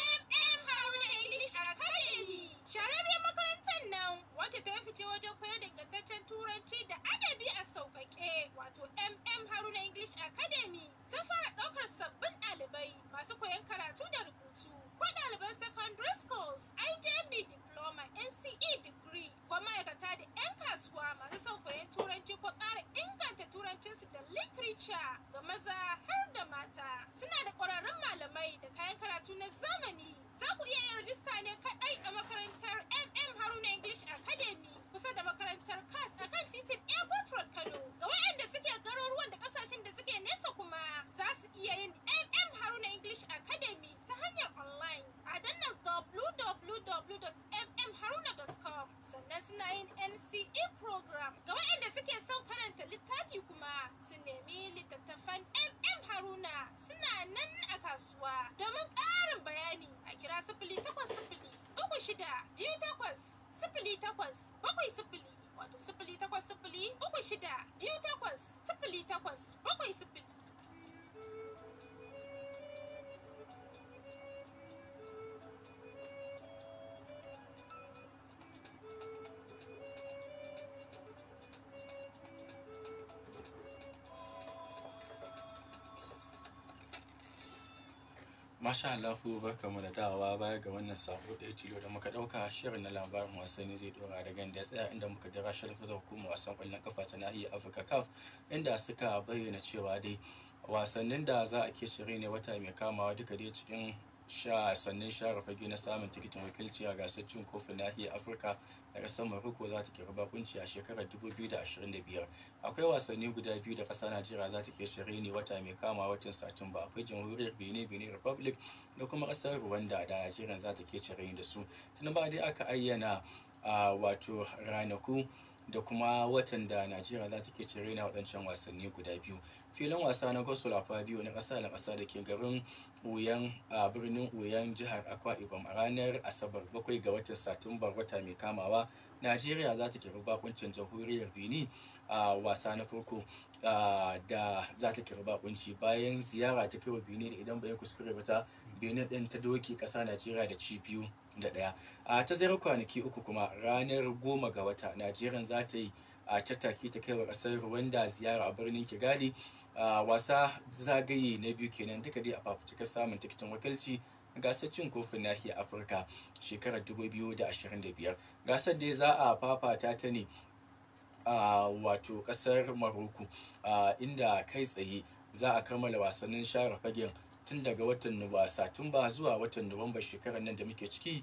Shararriyar makarantar nan wacce ta fice wajen koyar da ingantaccen turanci da adabi a sauƙaƙe wato MM Haruna English Academy sun fara ɗaukar sabbin ɗalibai masu koyon karatu da rubutu ko ɗaliban secondary schools, IJB diploma, NCE degree ko ma'aikata da 'yan kasuwa masu son koyon turanci ko ƙara inganta turancinsu da literature ga maza har da mata. Suna da ƙwararrun malamai da kayan karatu na zamani. Za ku iya yin rajista ne kaɗai a makarantar MM Haruna English Academy kusa da makarantar CAS a kan titin Airport Road Kano. Ga waɗanda suke garuruwan da ƙasashen da suke nesa kuma za su iya yin MM Haruna English Academy ta hanyar online a dannan www.mmharuna.com sannan suna yin NCE program. Ga waɗanda suke son karanta littafi kuma su nemi littattafan MM Haruna suna nan a kasuwa. Domin ƙarin bayani a kira sifili takwas sifili uku shida biyu takwas sifili takwas bakwai sifili wato sifili takwas sifili uku shida biyu takwas sifili takwas bakwai sifili. Masha Allahu barkamu da dawa baya ga wannan sako ɗaya tilo da muka ɗauka shirin na labarin wasanni zai ɗora daga inda ya tsaya inda muka dira shirka da hukumar wasan ƙwallon kafa ta nahiyar Afirka CAF inda suka bayyana cewa dai wasannin da za a ke shirye ne wata mai kamawa duka dai cikin sha sannan share fage na samun tikitin wakilci a gasar cin kofin nahiyar afirka da kasar maroko za ta kira bakunci a shekarar 2025 akwai wasanni guda biyu da kasar najeriya za ta ke shirye ne wata mai kama watan satumba akwai jamhuriyar benin benin republic da kuma kasar rwanda da najeriya za ta ke shirye da su tun ba dai aka ayyana a wato ranaku da kuma watan da najeriya za ta ke cire na waɗancan wasanni guda biyu filin wasa na gospel biyu na ƙasa da ƙasa da ke garin uyan a birnin uyan jihar akwa ibom a ranar asabar bakwai ga watan satumbar wata mai kamawa najeriya za ta kira bakuncin jamhuriyar benin a wasa na farko da za ta kira bakunci bayan ziyara ta kai wa benin idan bai kuskure ba ta benin din ta doki ƙasa najeriya da ci biyu da ɗaya a tazarar kwanaki uku kuma ranar goma ga wata najeriya za ta yi a tattaki ta kaiwa ƙasar rwanda ziyara a birnin kigali a wasa zagaye na biyu kenan duka dai a fafutukar samun tikitin wakilci gasar cin kofin nahiyar afirka shekarar 2025 gasar dai za a fafata ta ne a wato kasar maroko inda kai tsaye za a kammala wasannin share fagen tun daga watan nuwa satumba zuwa watan nuwamba shekarar nan da muke ciki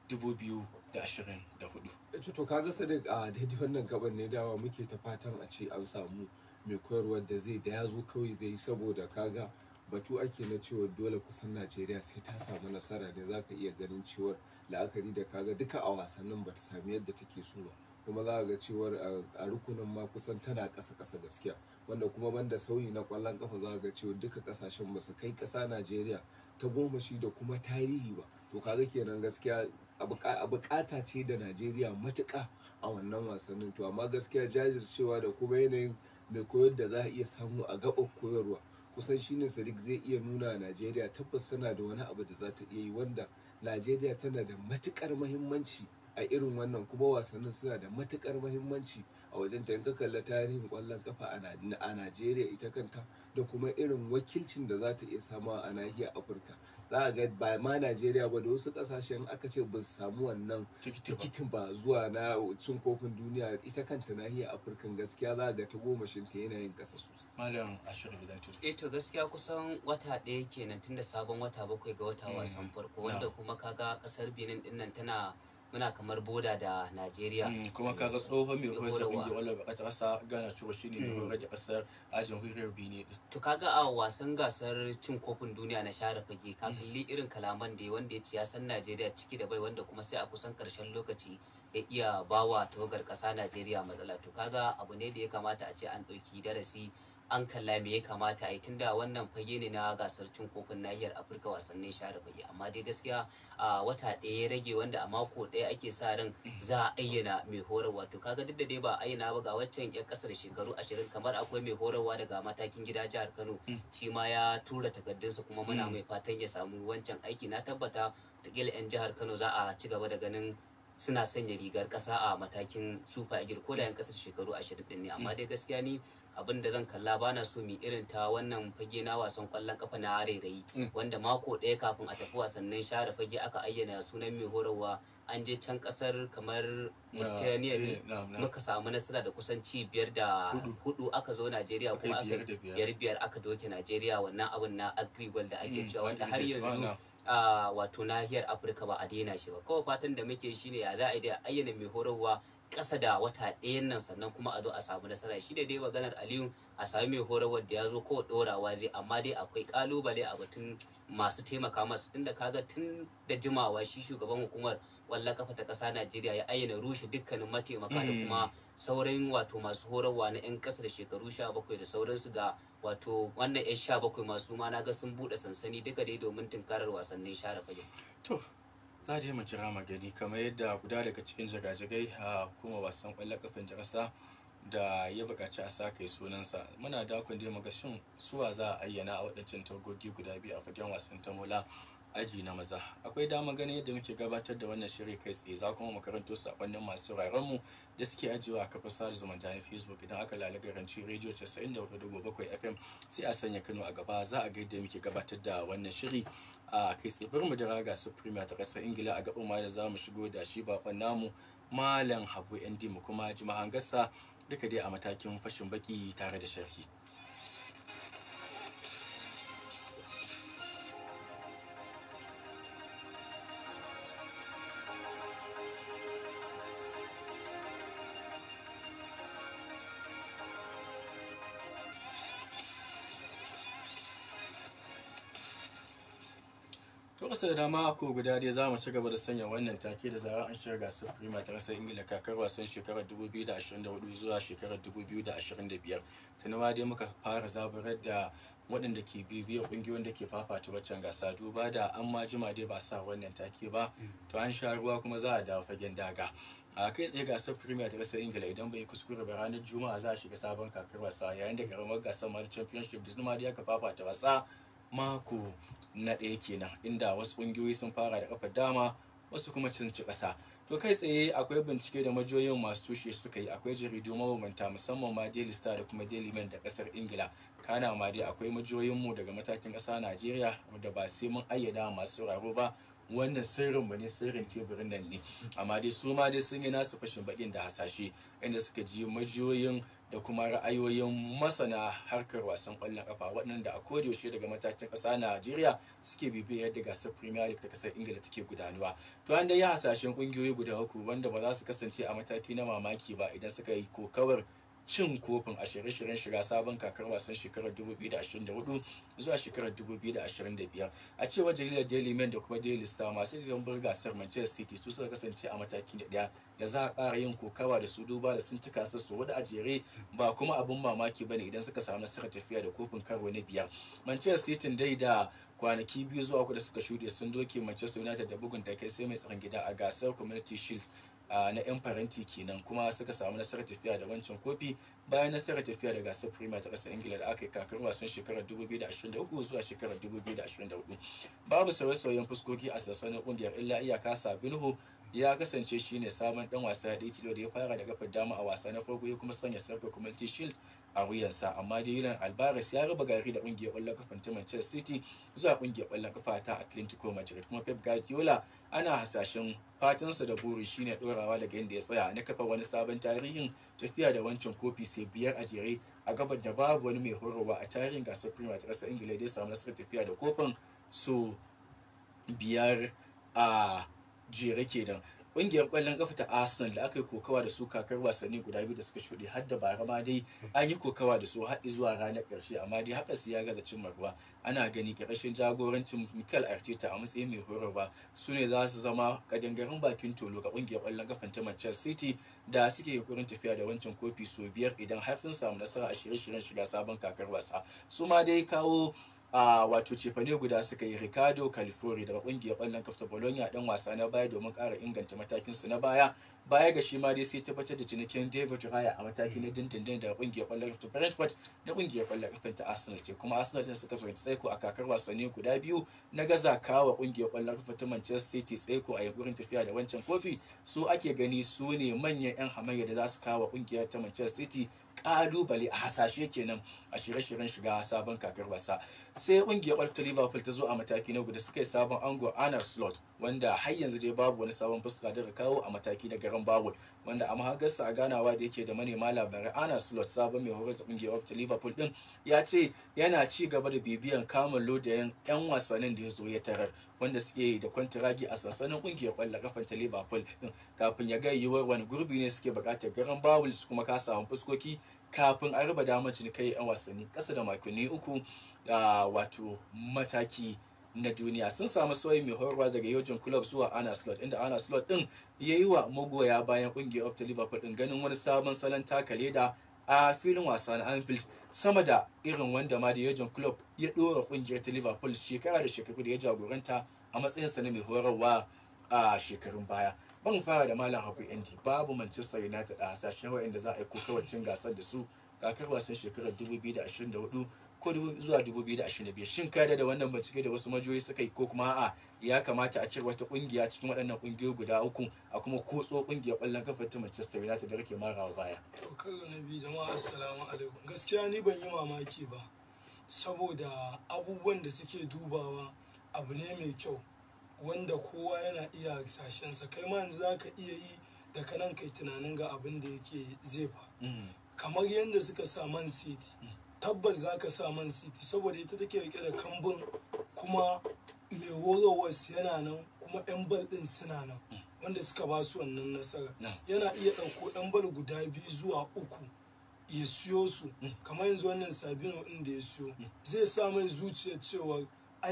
2024 to kaga sadiq a daidai wannan gaban ne dawa muke ta fatan a ce an samu mai koyarwar da zai da ya zo kawai zai yi saboda kaga batu ake na cewa dole kusan najeriya sai ta samu nasara ne za ka iya ganin cewar la'akari da kaga duka a wasannin ba ta sami yadda take so ba kuma za ga cewar a rukunin ma kusan tana ƙasa ƙasa gaskiya wanda kuma banda sauyi na ƙwallon kafa za ga cewa duka ƙasashen ba su kai ƙasa najeriya ta goma shi da kuma tarihi ba to kaga kenan gaskiya a bukata ce da najeriya matuƙa a wannan wasannin to amma gaskiya jajircewa da kuma yanayin mai koyar da za a iya samu a gaɓar koyarwa kusan shine sadiq zai iya nuna najeriya tabbas tana da wani abu da za ta iya yi wanda najeriya tana da matukar mahimmanci a irin wannan kuma wasannin suna da matukar mahimmanci a wajen ta ka kalla tarihin kwallon kafa a najeriya ita kanta da kuma irin wakilcin da za ta iya sama a nahiyar afirka za a ga ba ma najeriya ba da wasu kasashen aka ce ba su samu wannan tikitin ba zuwa na cin kofin duniya ita kanta nahiyar afirka gaskiya za a ga ta gomashin ta yanayin kasa sosai malam ashirin gidan eh to gaskiya kusan wata ɗaya kenan tunda sabon wata bakwai ga wata wasan farko wanda kuma kaga kasar benin dinnan tana muna kamar boda da Najeriya. kuma kaga tsohon mai horar da kungiyar wallon baka kasa gana cewa shine mai horar da kasar a jamhuriyar Benin din. To kaga a wasan gasar cin kofin duniya na share fage ka kalli irin kalaman da wanda ya ci ya san Najeriya ciki da bai wanda kuma sai a kusan karshen lokaci ya iya bawa tawagar kasa Najeriya matsala to kaga abu ne da ya kamata a ce an ɗauki darasi an kalla me ya kamata a yi tunda wannan fage ne na gasar cin kofin nahiyar afirka wasannin share fage amma dai gaskiya a wata ɗaya ya rage wanda a mako ɗaya ake sa ran za a ayyana mai horarwa to kaga duk da dai ba a ayyana ba ga waccan yan kasar shekaru ashirin kamar akwai mai horarwa daga matakin gida jihar kano shi ma ya tura takardunsa kuma muna mai fatan ya samu wancan aiki na tabbata takila yan jihar kano za a ci gaba da ganin suna sanya rigar kasa a matakin super eagle ko da yan kasar shekaru ashirin din ne amma dai gaskiya ni abin da zan kalla bana so mu irin ta wannan fage na wasan kwallon kafa na rairayi wanda mako ɗaya kafin a tafi wasannin share fage aka ayyana sunan mai horarwa an je can kasar kamar Mauritania ne muka samu nasara da kusan ci biyar da hudu aka zo Najeriya kuma aka biyar biyar aka doke Najeriya wannan abin na agribal da ake cewa wanda har yanzu a wato nahiyar Afirka ba a daina shi ba kawai fatan da muke shine ya za a yi ayyana mai horarwa ƙasa da wata ɗayan nan sannan kuma a zo a samu nasara shi da dai maganar aliyu a sami mai horarwar da ya zo ko ɗorawa zai amma dai akwai ƙalubale a batun masu taimaka masu tunda kaga tun da jimawa shi shugaban hukumar wallon kafa ta ƙasa najeriya ya ayyana rushe dukkanin mataimaka da kuma sauran wato masu horarwa na 'yan ƙasa da shekaru sha bakwai da sauransu ga wato wannan 'yan sha bakwai masu ma na ga sun buɗe sansani duka dai domin tunkarar wasannin share fage. to za da mu jira magani kamar yadda guda daga cikin jagajagai a kuma wasan kwallon kafin ƙasa da ya buƙaci a sa kai sunansa muna dakon dai muga shin suwa za a ayyana a waɗancan tagogi guda biyu a fagen wasan tamola aji na maza akwai dama ganin yadda muke gabatar da wannan shiri kai tsaye za kuma makaranto sakonnin masu mu da suke ajiyewa a kafar sada zumunta na facebook idan aka lalaga ranci rediyo 94.7 fm sai a sanya kano a gaba za a ga yadda muke gabatar da wannan shiri a kai tsaye bari mu da raga su premier ta kasar ingila a gaban ma da za mu shigo da shi bakon namu malam habu nd mu kuma ji mahangarsa duka dai a matakin fashin baki tare da sharhi Lokacin da dama ko guda dai za mu ci gaba da sanya wannan take da zarar an shiga gasar Premier ta ƙasar Ingila kakar wasan shekarar 2024 zuwa shekarar 2025. Tuni ma dai muka fara zaburar da waɗanda ke bibiyar ƙungiyoyin da ke fafata waccan gasa duba da an ma jima dai ba sa wannan take ba to an sha ruwa kuma za a dawo fagen daga a kai tsaye gasar premier ta ƙasar ingila idan bai kuskure ba ranar juma'a za a shiga sabon kakar wasa yayin da karamar gasar mara championship da zuma dai aka fafata wasa mako na ɗaya kenan inda wasu ƙungiyoyi sun fara da kafar dama wasu kuma cin ci ƙasa to kai tsaye akwai bincike da majiyoyin masu tushe suka yi akwai jaridu mabambanta musamman ma daily star da kuma daily mail da ƙasar ingila kana ma dai akwai majiyoyin mu daga matakin ƙasa najeriya da ba sai mun ayyada masu sauraro ba wannan sirrin mu ne sirrin teburin nan ne amma dai su ma dai sun yi nasu fashin bakin da hasashe inda suka ji majiyoyin da kuma ra'ayoyin masana harkar wasan kwallon kafa waɗanda a yaushe daga matakin ƙasa Najeriya suke bibiyar yadda gasar Premier League ta ƙasar Ingila take gudanuwa. To an dai ya hasashen ƙungiyoyi guda uku wanda ba za su kasance a mataki na mamaki ba idan suka yi kokawar cin kofin a shirye-shiryen shiga sabon kakar wasan shekarar 2024 zuwa shekarar 2025 a cewar jaridar daily mail da kuma daily star masu gambar gasar manchester city su suka kasance a mataki da daya da za a ƙara yin kokawa da su duba da sun cika su wadda a jere ba kuma abin mamaki bane idan suka samu nasarar tafiya da kofin karo na biyar manchester city dai da kwanaki biyu zuwa uku da suka shuɗe sun doke manchester united da bugun kai sai mai tsaron gida a gasar community shield Uh, na 'yan faranti kenan kuma suka samu nasarar tafiya da wancan kofi bayan nasarar tafiya da gasar premier ta ƙasar ingila da aka yi kakar wasan shekarar 2023 zuwa shekarar 2024 babu sauye-sauyen fuskoki a sassanin ƙungiyar illa iyaka sabinho ya kasance shine sabon dan wasa da tilo da ya fara da kafar dama a wasa na farko ya kuma sanya sarkar community shield a wuyansa amma dai Yulan Alvarez ya raba gari da kungiyar ƙwallon kafan ta Manchester City zuwa kungiyar ƙwallon kafa ta Atlantico Madrid kuma Pep Guardiola ana hasashen fatansa da buri shine dorawa daga inda ya tsaya na kafa wani sabon tarihin tafiya da wancan kofi sai biyar a jere a gabar da babu wani mai horarwa a tarihin gasar Premier ta ƙasar Ingila da ya samu nasarar tafiya da kofin so biyar a jere kenan ƙungiyar ƙwallon kafa ta arsenal da aka yi kokawa da su kakar wasanni guda biyu da suka shuɗe har da bara ma dai an yi kokawa da su har zuwa ranar ƙarshe amma dai haka su ya gaza cin ruwa ana gani ƙarshen jagorancin mikel arteta a matsayin mai horarwa su ne za su zama kadangaren bakin tolo ga ƙungiyar ƙwallon kafa ta manchester city da suke yunkurin tafiya da wancan kofi sau biyar idan har sun samu nasara a shirye-shiryen shiga sabon kakar wasa su ma dai kawo a wato cefane guda suka yi ricardo califori daga kungiyar kwallon kafa bologna dan wasa na baya domin ƙara inganta matakin su na baya baya ga shi ma dai sai tabbatar da cinikin david raya a mataki na dindindin daga kungiyar kwallon kafa brentford da kungiyar kwallon kafa ta arsenal ce kuma arsenal din suka fahimci tsaiko a kakar wasanni guda biyu na gaza kawa kungiyar kwallon kafa ta manchester city tsaiko a yankurin tafiya da wancan kofi su ake gani su ne manyan yan hamayya da za su kawo kungiyar ta manchester city kalubale a hasashe kenan a shirye-shiryen shiga sabon kakar wasa sai kungiyar kwalf ta liverpool ta zo a mataki na guda suka yi sabon ango anar slot wanda har yanzu dai babu wani sabon fuska da kawo a mataki na garan bawul wanda a mahagarsa a ganawa da yake da manema labarai anar slot sabon mai horar da kungiyar kwalf ta liverpool din ya ce yana ci gaba da bibiyan kamun lodayen yan wasannin da ya zo ya tarar wanda suke da kwantiragi a sansanin kungiyar kwallon kafan ta liverpool din kafin ya ga yiwuwar wani gurbi ne suke bukatar garan bawul su kuma ka samu fuskoki kafin a raba damar cinikai yan wasanni kasa da makonni uku da wato mataki na duniya sun samu sauyi mai horarwa daga yojin club zuwa ana slot inda ana slot din ya yi wa magoya bayan kungiyar of liverpool din ganin wani sabon salon taka leda a filin wasa na anfield sama da irin wanda ma da yojin club ya dora kungiyar ta liverpool shekara da shekaru da ya jagoranta a matsayinsa na mai horarwa a shekarun baya ban fara da malam haku yanti babu manchester united a hasashen wa'anda za a yi kokawacin gasar da su kakar wasan shekarar 2024 ko zuwa 2025 shin kada da wannan bincike da wasu majiyoyi suka yi ko kuma a ya kamata a cire wata kungiya cikin waɗannan kungiyoyi guda uku a kuma kotso kungiyar ƙwallon kafa ta manchester united da rake marawa baya to karo na biyu jama'a assalamu alaikum gaskiya ni ban yi mamaki ba saboda abubuwan da suke dubawa abu ne mai kyau wanda kowa yana iya sashensa kai ma yanzu za ka iya yi da kanan kai tunanin ga abin da yake zai faru kamar yadda suka sa man city tabbas za ka sa man city saboda ita take rike da kambun kuma mai horowar yana nan kuma yan bal din suna nan wanda suka ba su wannan nasara yana iya ɗauko ɗan bal guda biyu zuwa uku ya siyo su kamar yanzu wannan sabino ɗin da ya siyo zai sa mai zuciyar cewa ai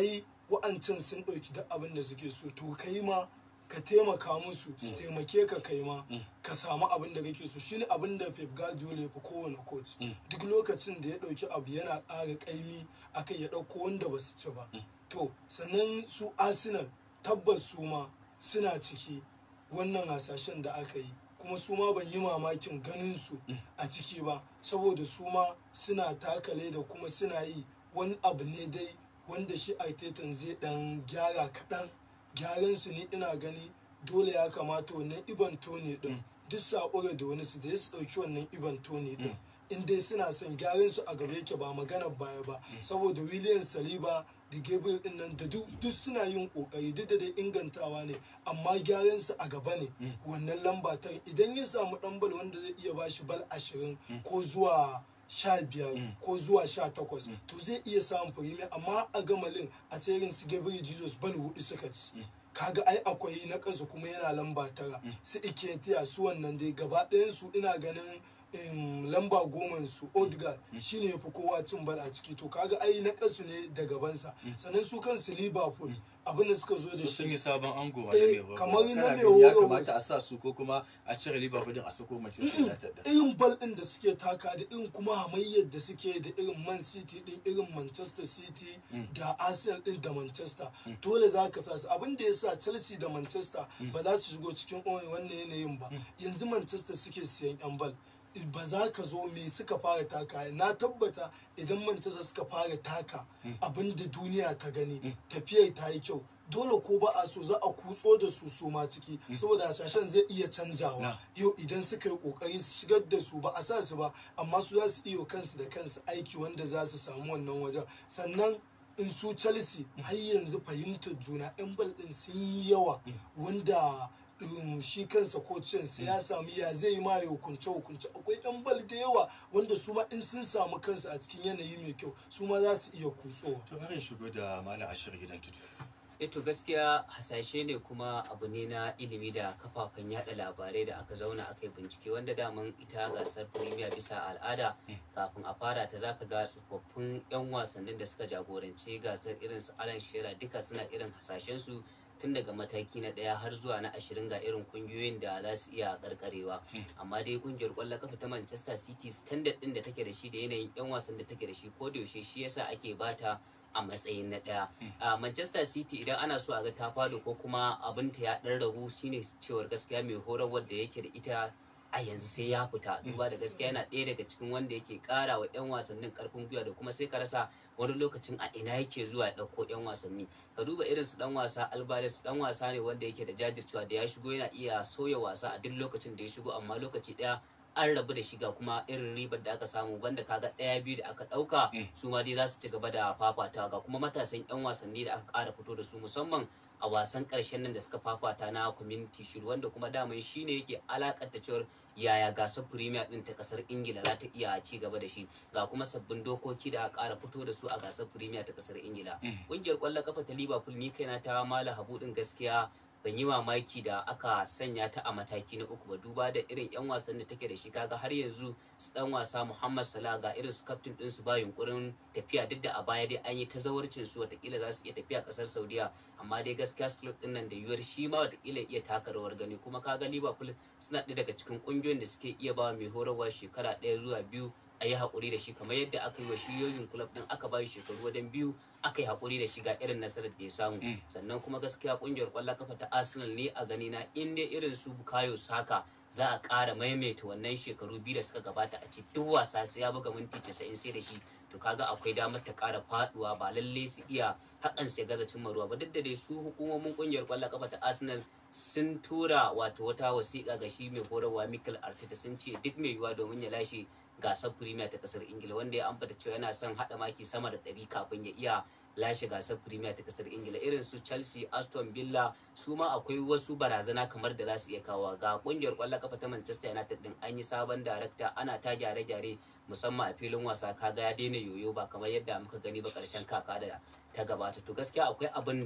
wa'ancan sun ɗauki duk abin da suke so to kai ma ka taimaka musu su taimake ka kai ma ka samu abin da kake so shine abin da Pep Guardiola ya fi kowane coach duk lokacin da ya ɗauki abu yana ƙara ƙaimi akai ya ɗauko wanda ba su ci ba to sannan su Arsenal tabbas su ma suna ciki wannan hasashen da aka yi kuma su ma ban yi mamakin ganin su a ciki ba saboda su ma suna takale da kuma suna yi wani abu ne dai wanda shi Arteta zai dan gyara kaɗan gyaran su ni ina gani dole ya kamata wannan iban tone din duk saƙura da wani su je su ɗauki wannan iban tone din in dai suna son gyaran su a gaba yake ba magana baya ba saboda William Saliba da Gabriel din nan da duk duk suna yin kokari duk da dai ingantawa ne amma gyaran su a gaba ne wannan lamba ta idan ya samu dan bal wanda zai iya bashi bal ashirin ko zuwa sha biyar ko zuwa sha takwas to zai iya samun firimiya amma a gamalin a tsayin su Gabriel Jesus bal hudu suka ci kaga ai akwai na ƙasa kuma yana lamba tara su iketiya su wannan dai gaba ɗayan su ina ganin em, lamba goma su Odegaard shine ya fi kowa cin bal a ciki to kaga ai na kasu ne da gabansa sannan su kansu Liverpool abin da suka zo da su sun shi yi sabon ango a Eh, Liverpool. kamar na Kana mai ganin ya horarwa. kamata a sa su ko kuma a cire Liverpool din a sako Manchester United din irin bal din da suke taka da irin kuma hamayyar da suke da irin man city din irin manchester city da arsenal din da manchester dole za ka sa su abin da ya sa chelsea da manchester ba za su shigo cikin wannan yanayin ba yanzu manchester suke siyan yan bal ba za ka zo me suka fara taka na tabbata idan manchester suka fara taka abin da duniya ta gani tafiyar ta yi kyau dole ko ba a so za a kutso da su su ma ciki saboda hasashen zai iya canjawa Na. yau idan suka yi kokari su shigar da su ba a sa su ba amma su za su iya kansu da kansu aiki wanda za su samu wannan wajen sannan in su chelsea har yanzu fahimtar juna yan bal din sun yi yawa wanda um, shi kansa kocin sai ya samu ya zai ma ya hukunce hukunce akwai yan bal da yawa wanda su ma in sun samu kansu a cikin yanayi mai kyau su ma za su iya kutsowa to bari in shigo da malam ashir gidan tudu eh to gaskiya hasashe ne kuma abu ne na ilimi da kafafen yada labarai da aka zauna aka yi bincike wanda daman ita gasar premier bisa al'ada kafin a fara ta zaka ga tsofaffin 'yan wasannin da suka jagoranci gasar irin su alan shera duka suna irin hasashen su tun daga mataki na ɗaya har zuwa na ashirin ga irin kungiyoyin da za su iya karkarewa amma dai kungiyar kwallon kafa ta manchester city standard din da take da shi da yanayin 'yan wasan da take da shi ko da yaushe shi yasa ake bata a matsayin na ɗaya. a manchester city idan ana so a ga ta fado ko kuma abin ta ya ɗan ragu shine cewar gaskiya mai horarwar da yake da ita a yanzu sai ya fita duba da gaskiya yana ɗaya daga cikin wanda yake ƙara wa 'yan wasannin ƙarfin gwiwa da kuma sai ka rasa wani lokacin a ina yake zuwa ya ɗauko 'yan wasanni ka duba irin su ɗan wasa alvarez ɗan wasa ne wanda yake da jajircewa da ya shigo yana iya sauya wasa a duk lokacin da ya shigo amma lokaci ɗaya an rabu da shiga kuma irin ribar da aka samu banda kaga ɗaya biyu da aka ɗauka su ma dai za su ci gaba da fafatawa ga kuma matasan 'yan wasanni da aka ƙara fito da su musamman a wasan ƙarshen nan da suka fafata na community shield wanda kuma daman shi ne yake alakanta cewar yaya gasar premier din ta kasar ingila za ta iya ci gaba da shi ga kuma sabbin dokoki da aka ƙara fito da su a gasar premier ta kasar ingila ƙungiyar ƙwallon kafa ta liverpool ni kaina ta mala habu din gaskiya ban yi mamaki da aka sanya ta a mataki na uku ba duba da irin yan wasan da take da shi kaga har yanzu su dan wasa Muhammad Salah ga irin su kaftin din su ba yunkurin tafiya duk da a baya dai an yi ta zawarcin su watakila za su iya tafiya kasar Saudiya amma dai gaskiya club din nan da yiwuwar shi ma watakila iya taka rawar gani kuma kaga Liverpool suna ɗaya daga cikin ƙungiyoyin da suke iya ba mai horarwa shekara ɗaya zuwa biyu a yi haƙuri da shi kamar yadda aka yi wa shi yoyin club din aka ba shi shekaru wajen biyu aka yi haƙuri da shi ga irin nasarar da ya samu sannan kuma gaskiya ƙungiyar ƙwallon kafa ta arsenal ne a gani na in dai irin su bukayo saka za a ƙara maimaita wannan shekaru biyu da suka gabata a ce duk wasa sai ya buga minti casa'in sai da shi to kaga akwai damar ta ƙara faɗuwa ba lalle su iya hakan su ya gaza cimma ruwa ba duk da dai su hukumomin ƙungiyar ƙwallon kafa ta arsenal sun tura wato wata wasiƙa ga shi mai horarwa mikel arteta sun ce duk mai yiwuwa domin ya lashe gasar premier ta kasar ingila wanda ya ambata cewa yana son hada maki sama da ɗari kafin ya iya lashe gasar premier ta kasar ingila irin su chelsea aston villa su ma akwai wasu barazana kamar da za su iya kawo ga kungiyar kwallon kafa ta manchester united din an yi sabon darakta ana ta gyare-gyare musamman a filin wasa kaga ya daina yoyo ba kamar yadda muka gani ba karshen kaka da ta gabata to gaskiya akwai abin da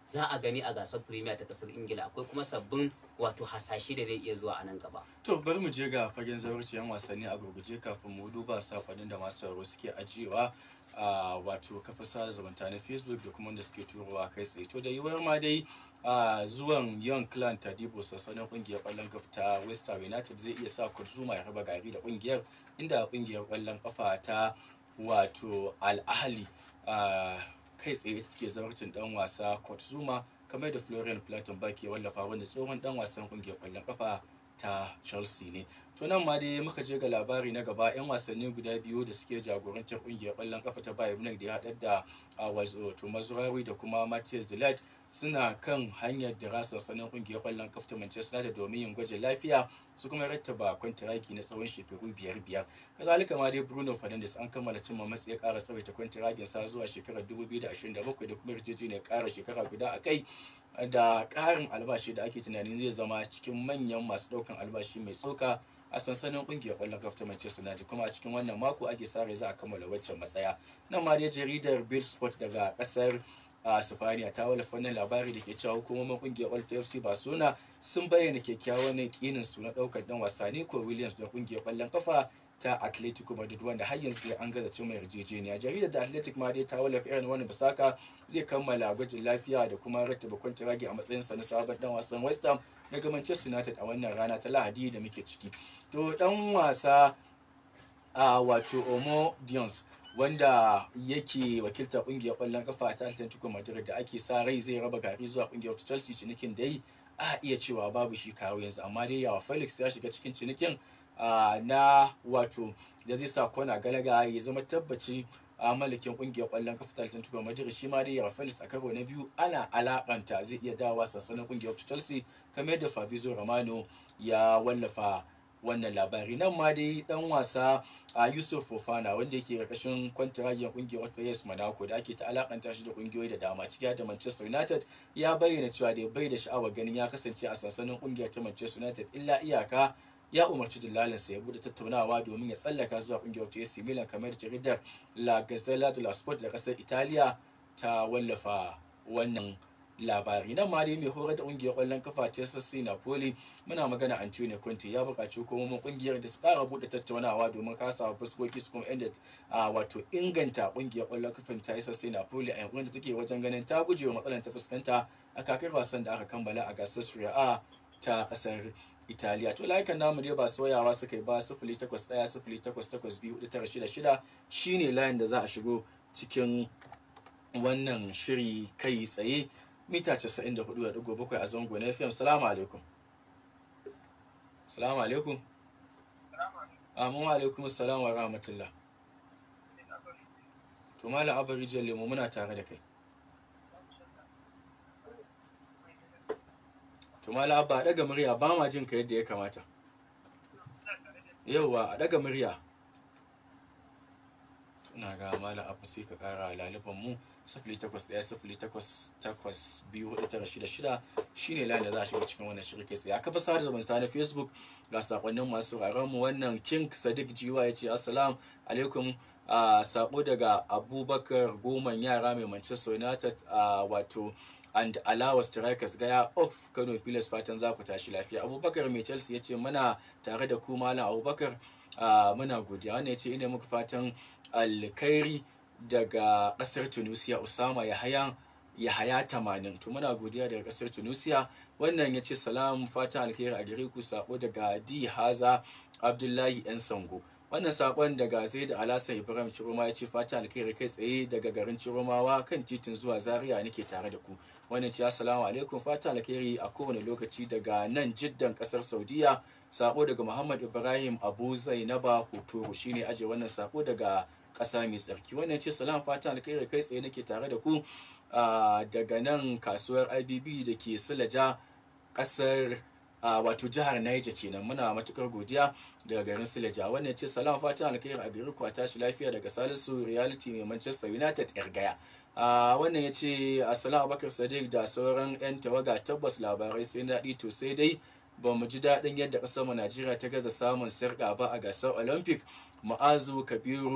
za a gani a gasar premier ta kasar ingila akwai kuma sabbin wato hasashe da zai iya zuwa a nan gaba to bari mu je ga fagen zawarciyan wasanni a gurguje kafin mu duba sakonnin da masu sauraro suke ajiyewa a wato kafa sada zumunta na facebook da kuma wanda suke turowa kai tsaye to da yiwuwar ma dai a zuwan young clan tadibo sassanin kungiyar kwallon kafa ta west Ham united zai iya sa kurzuma ya raba gari da kungiyar inda kungiyar kwallon kafa ta wato al-ahli a kai tsaye take zawarcin dan wasa Zuma kamar da Florian Plettenberg ke wallafa wanda tsohon dan wasan kungiyar kwallon kafa ta Chelsea ne. To nan ma dai muka je ga labari na gaba 'yan wasanni guda biyu da suke jagorantar kungiyar kwallon kafa ta Bayern Munich da ya haɗar da wato Mazurawi da kuma Matthias de Ligt suna kan hanyar da rasa sanin kungiyar kwallon kafa ta Manchester United domin yin gwajin lafiya su kuma rattaba kwantiragi na tsawon shekaru biyar biyar kazalika ma dai Bruno Fernandes an kammala cimma matsayi ya ƙara tsawaita kwantiragin sa zuwa shekarar 2027 da kuma yarjejeniyar ƙara shekara guda a kai da ƙarin albashi da ake tunanin zai zama cikin manyan masu ɗaukan albashi mai tsoka a sansanin kungiyar kwallon kafa ta Manchester United kuma a cikin wannan mako ake sa rai za a kammala waccan matsaya nan ma dai jaridar Bill Sport daga kasar a Sifaniya ta wallafa wannan labari da ke cewa hukumomin kungiyar Old FC Barcelona sun bayyana kyakkyawan yakinin su na daukar dan wasa Nico Williams da kungiyar kwallon kafa ta Atletico Madrid wanda har yanzu dai an gaza cimma yarjejeniya jaridar da Athletic ma dai ta wallafa irin wani bisaka zai kammala gwajin lafiya da kuma rattaba kwantiragi a matsayin sa na sabon dan wasan West Ham daga Manchester United a wannan rana ta Lahadi da muke ciki to dan wasa a wato Omo Dions wanda yake wakiltar kungiyar kwallon kafa ta Atletico Madrid da ake sa rai zai raba gari zuwa kungiyar Chelsea cinikin dai a iya cewa babu shi kawo yanzu amma dai yawa Felix ya shiga cikin cinikin na wato da zai sa kona galaga ya zama tabbaci a malikin kungiyar kwallon kafa ta Atletico Madrid shi ma dai yawa Felix a karo na biyu ana alakanta zai iya dawa sassanin kungiyar Chelsea kamar yadda Fabrizio Romano ya wallafa wannan labari nan ma dai dan wasa a yusuf fofana wanda yake karkashin kwantiragiyar kungiyar otfayes monaco da ake ta alakanta shi da kungiyoyi da dama ciki da manchester united ya bayyana cewa da bai da sha'awar ganin ya kasance a sansanin kungiyar ta manchester united illa iyaka ya umarci dillalinsa ya bude tattaunawa domin ya tsallaka zuwa kungiyar ta AC Milan kamar jaridar La Gazzetta dello Sport da kasar Italiya ta wallafa wannan labari nan ma dai mai horar da kungiyar kwallon kafa ta sassi napoli muna magana antonio conte ya buƙaci hukumomin kungiyar da su ƙara buɗe tattaunawa domin kasa fuskoki su kuma inda a wato inganta kungiyar kwallon kafin ta sassi napoli a yankunan da take wajen ganin ta guje wa matsalar ta fuskanta a kakar wasan da aka kammala a gasar Serie A ta ƙasar Italiya to layukan namu dai ba soyawa suka yi ba sifili takwas ɗaya sifili takwas takwas biyu hudu tara shida shida shine layin da za a shigo cikin wannan shiri kai tsaye mita 94.7 a zango na FM. Salamu alaikum. Salamu alaikum. Amin alaikum salam wa rahmatullah. To Malam Abba Rijiyar Lemo muna tare da kai. To Malam Abba a daga murya ba ma jin ka yadda ya kamata. Yauwa a daga murya. Tuna ga Malam Abba sai ka kara laliban mu. sifili takwas ɗaya sifili takwas takwas biyu hudu tara shida shida shine layin da za a shiga cikin wannan shirin kai tsaye a kafa sada zumunta na facebook ga sakonnin masu sauraron mu wannan king sadiq jiwa ya ce assalam alaikum a sabo daga abubakar goman yara mai manchester united a wato and alawa strikers gaya off kano pilas fatan za ku tashi lafiya abubakar mai chelsea ya ce muna tare da ku malam abubakar muna godiya wannan ya ce ina muku fatan alkhairi daga kasar tunisia usama yahaya yahaya tamanin to muna godiya daga kasar tunisia wannan ya ce salam fatan alheri a gare ku sako daga di haza abdullahi yan sango wannan sakon daga zai da alasa ibrahim ciroma ya ce fatan alheri kai tsaye daga garin ciromawa kan titin zuwa zaria nake tare da ku wannan ce assalamu alaikum fatan alheri a kowane lokaci daga nan jiddan kasar saudiya sako daga muhammad ibrahim abu zainaba hotoro shine aje wannan sako daga ƙasa mai tsarki wannan ce salam fatan alkhairi kai tsaye nake tare da ku daga nan kasuwar ibb da ke silaja ƙasar wato jihar Niger kenan muna matukar godiya daga garin Sileja wannan ce salam fatan alkhairi a gari ku a tashi lafiya daga Salisu reality mai Manchester United yar gaya wannan ya ce assalamu bakar sadiq da sauran 'yan tawaga tabbas labarai sai daɗi to sai dai ba mu ji daɗin yadda ƙasar mu Najeriya ta gaza samun sarƙa ba a gasar Olympic ma'azu kabiru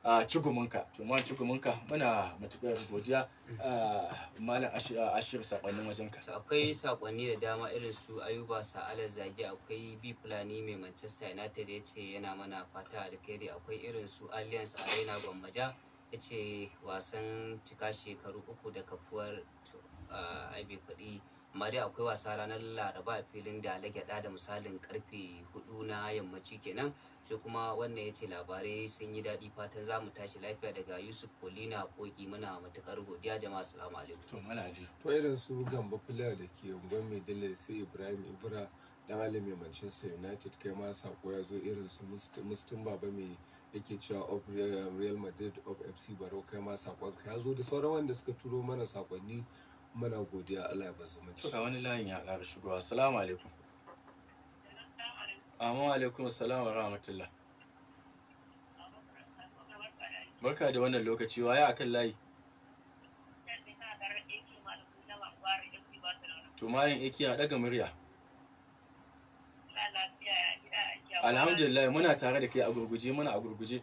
a cigumunka to ma cigumunka muna matuƙar godiya a malam ashir ashir sakonnin wajenka To akwai sakonni da dama irin su ayuba sa'alar zage akwai bi fulani mai manchester united ya ce yana mana fata alkhairi akwai irin su alliance arena gwammaja ya ce wasan cika shekaru uku da kafuwar to, ah, ai bai faɗi amma dai akwai wasa ranar laraba a filin da gyada da misalin karfe hudu na yammaci kenan sai kuma wannan ya ce labarai sun yi daɗi fatan za mu tashi lafiya daga yusuf polina koki muna matukar godiya jama'a assalamu alaikum to malali to irin su gamba fula da ke unguwar mai dala sai ibrahim ibra dan alimi manchester united kai ma sako ya zo irin su mustin baba mai yake cewa of real Real madrid of fc barau kai ma sakon ka ya zo da sauran wanda suka turo mana sakonni muna godiya allah ya bazu to ga wani layin ya ƙara shigowa assalamu alaikum amma alaikum assalam wa rahmatullah barka da wannan lokaci waye akan layi to mayin iki a daga murya alhamdulillah muna tare da kai a gurguje muna a gurguje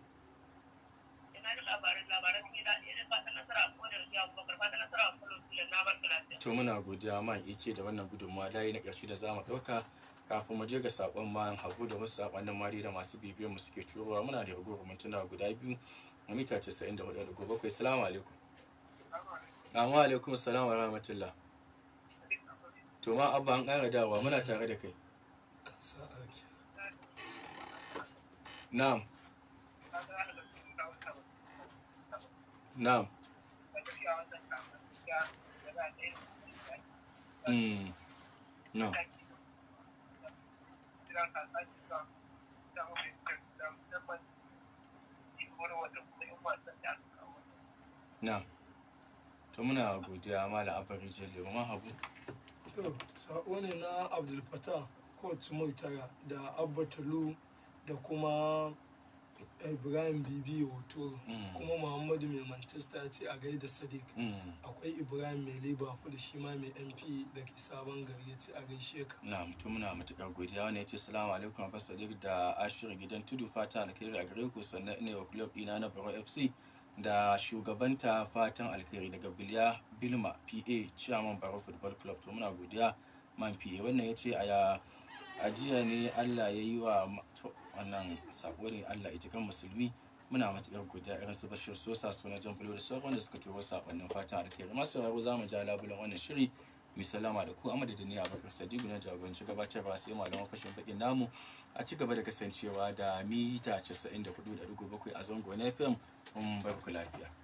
to muna godiya man ike da wannan gudunmawa layi na ƙarshe da zamu ɗauka kafin mu je ga sakon man hagu da wasu sakonnin mari da masu bibiyar mu suke turowa muna da ragowar mintuna guda biyu a mita 94.7 salamu alaikum amma alaikum salam wa rahmatullah to ma abba an ƙara dawa muna tare da kai sa'a ke na'am na'am mm no na'am to muna godiya malam abba rijiyar lemu ma habu to sako ne na abdul fatah coach moitara da abba talu da kuma ibrahim bibi hoto Mm. kuma muhammadu mai manchester ya ce a gaida sadiq mm akwai ibrahim mai liverpool shi ma mai mp da ke sabon gari ya ce a gaishe ka na'am to muna matuƙar godiya wani ya ce salamu alaikum abbas sadiq da ashirin gidan tudu fata alkhairi a gare ku sannan ina wa club ɗina na baro fc da shugabanta fatan alkhairi daga biliya bilma pa chairman baro football club to muna godiya man pa wannan ya ce a a jiya ne allah ya yi wa ma- to, wannan sako ne allah ya ji kan musulmi muna matuƙar godiya irin su bashir sosa suna jan bulo da sauran da suka turo sakonnin fatan alkhairi masu sauraro za mu ja labulan wannan shiri mai salama da ku a madadin ni abubakar sadiku na jagoranci gabatarwa sai malaman fashin bakin namu a ci gaba da kasancewa da mita 94.7 a zango na fm mun bar ku lafiya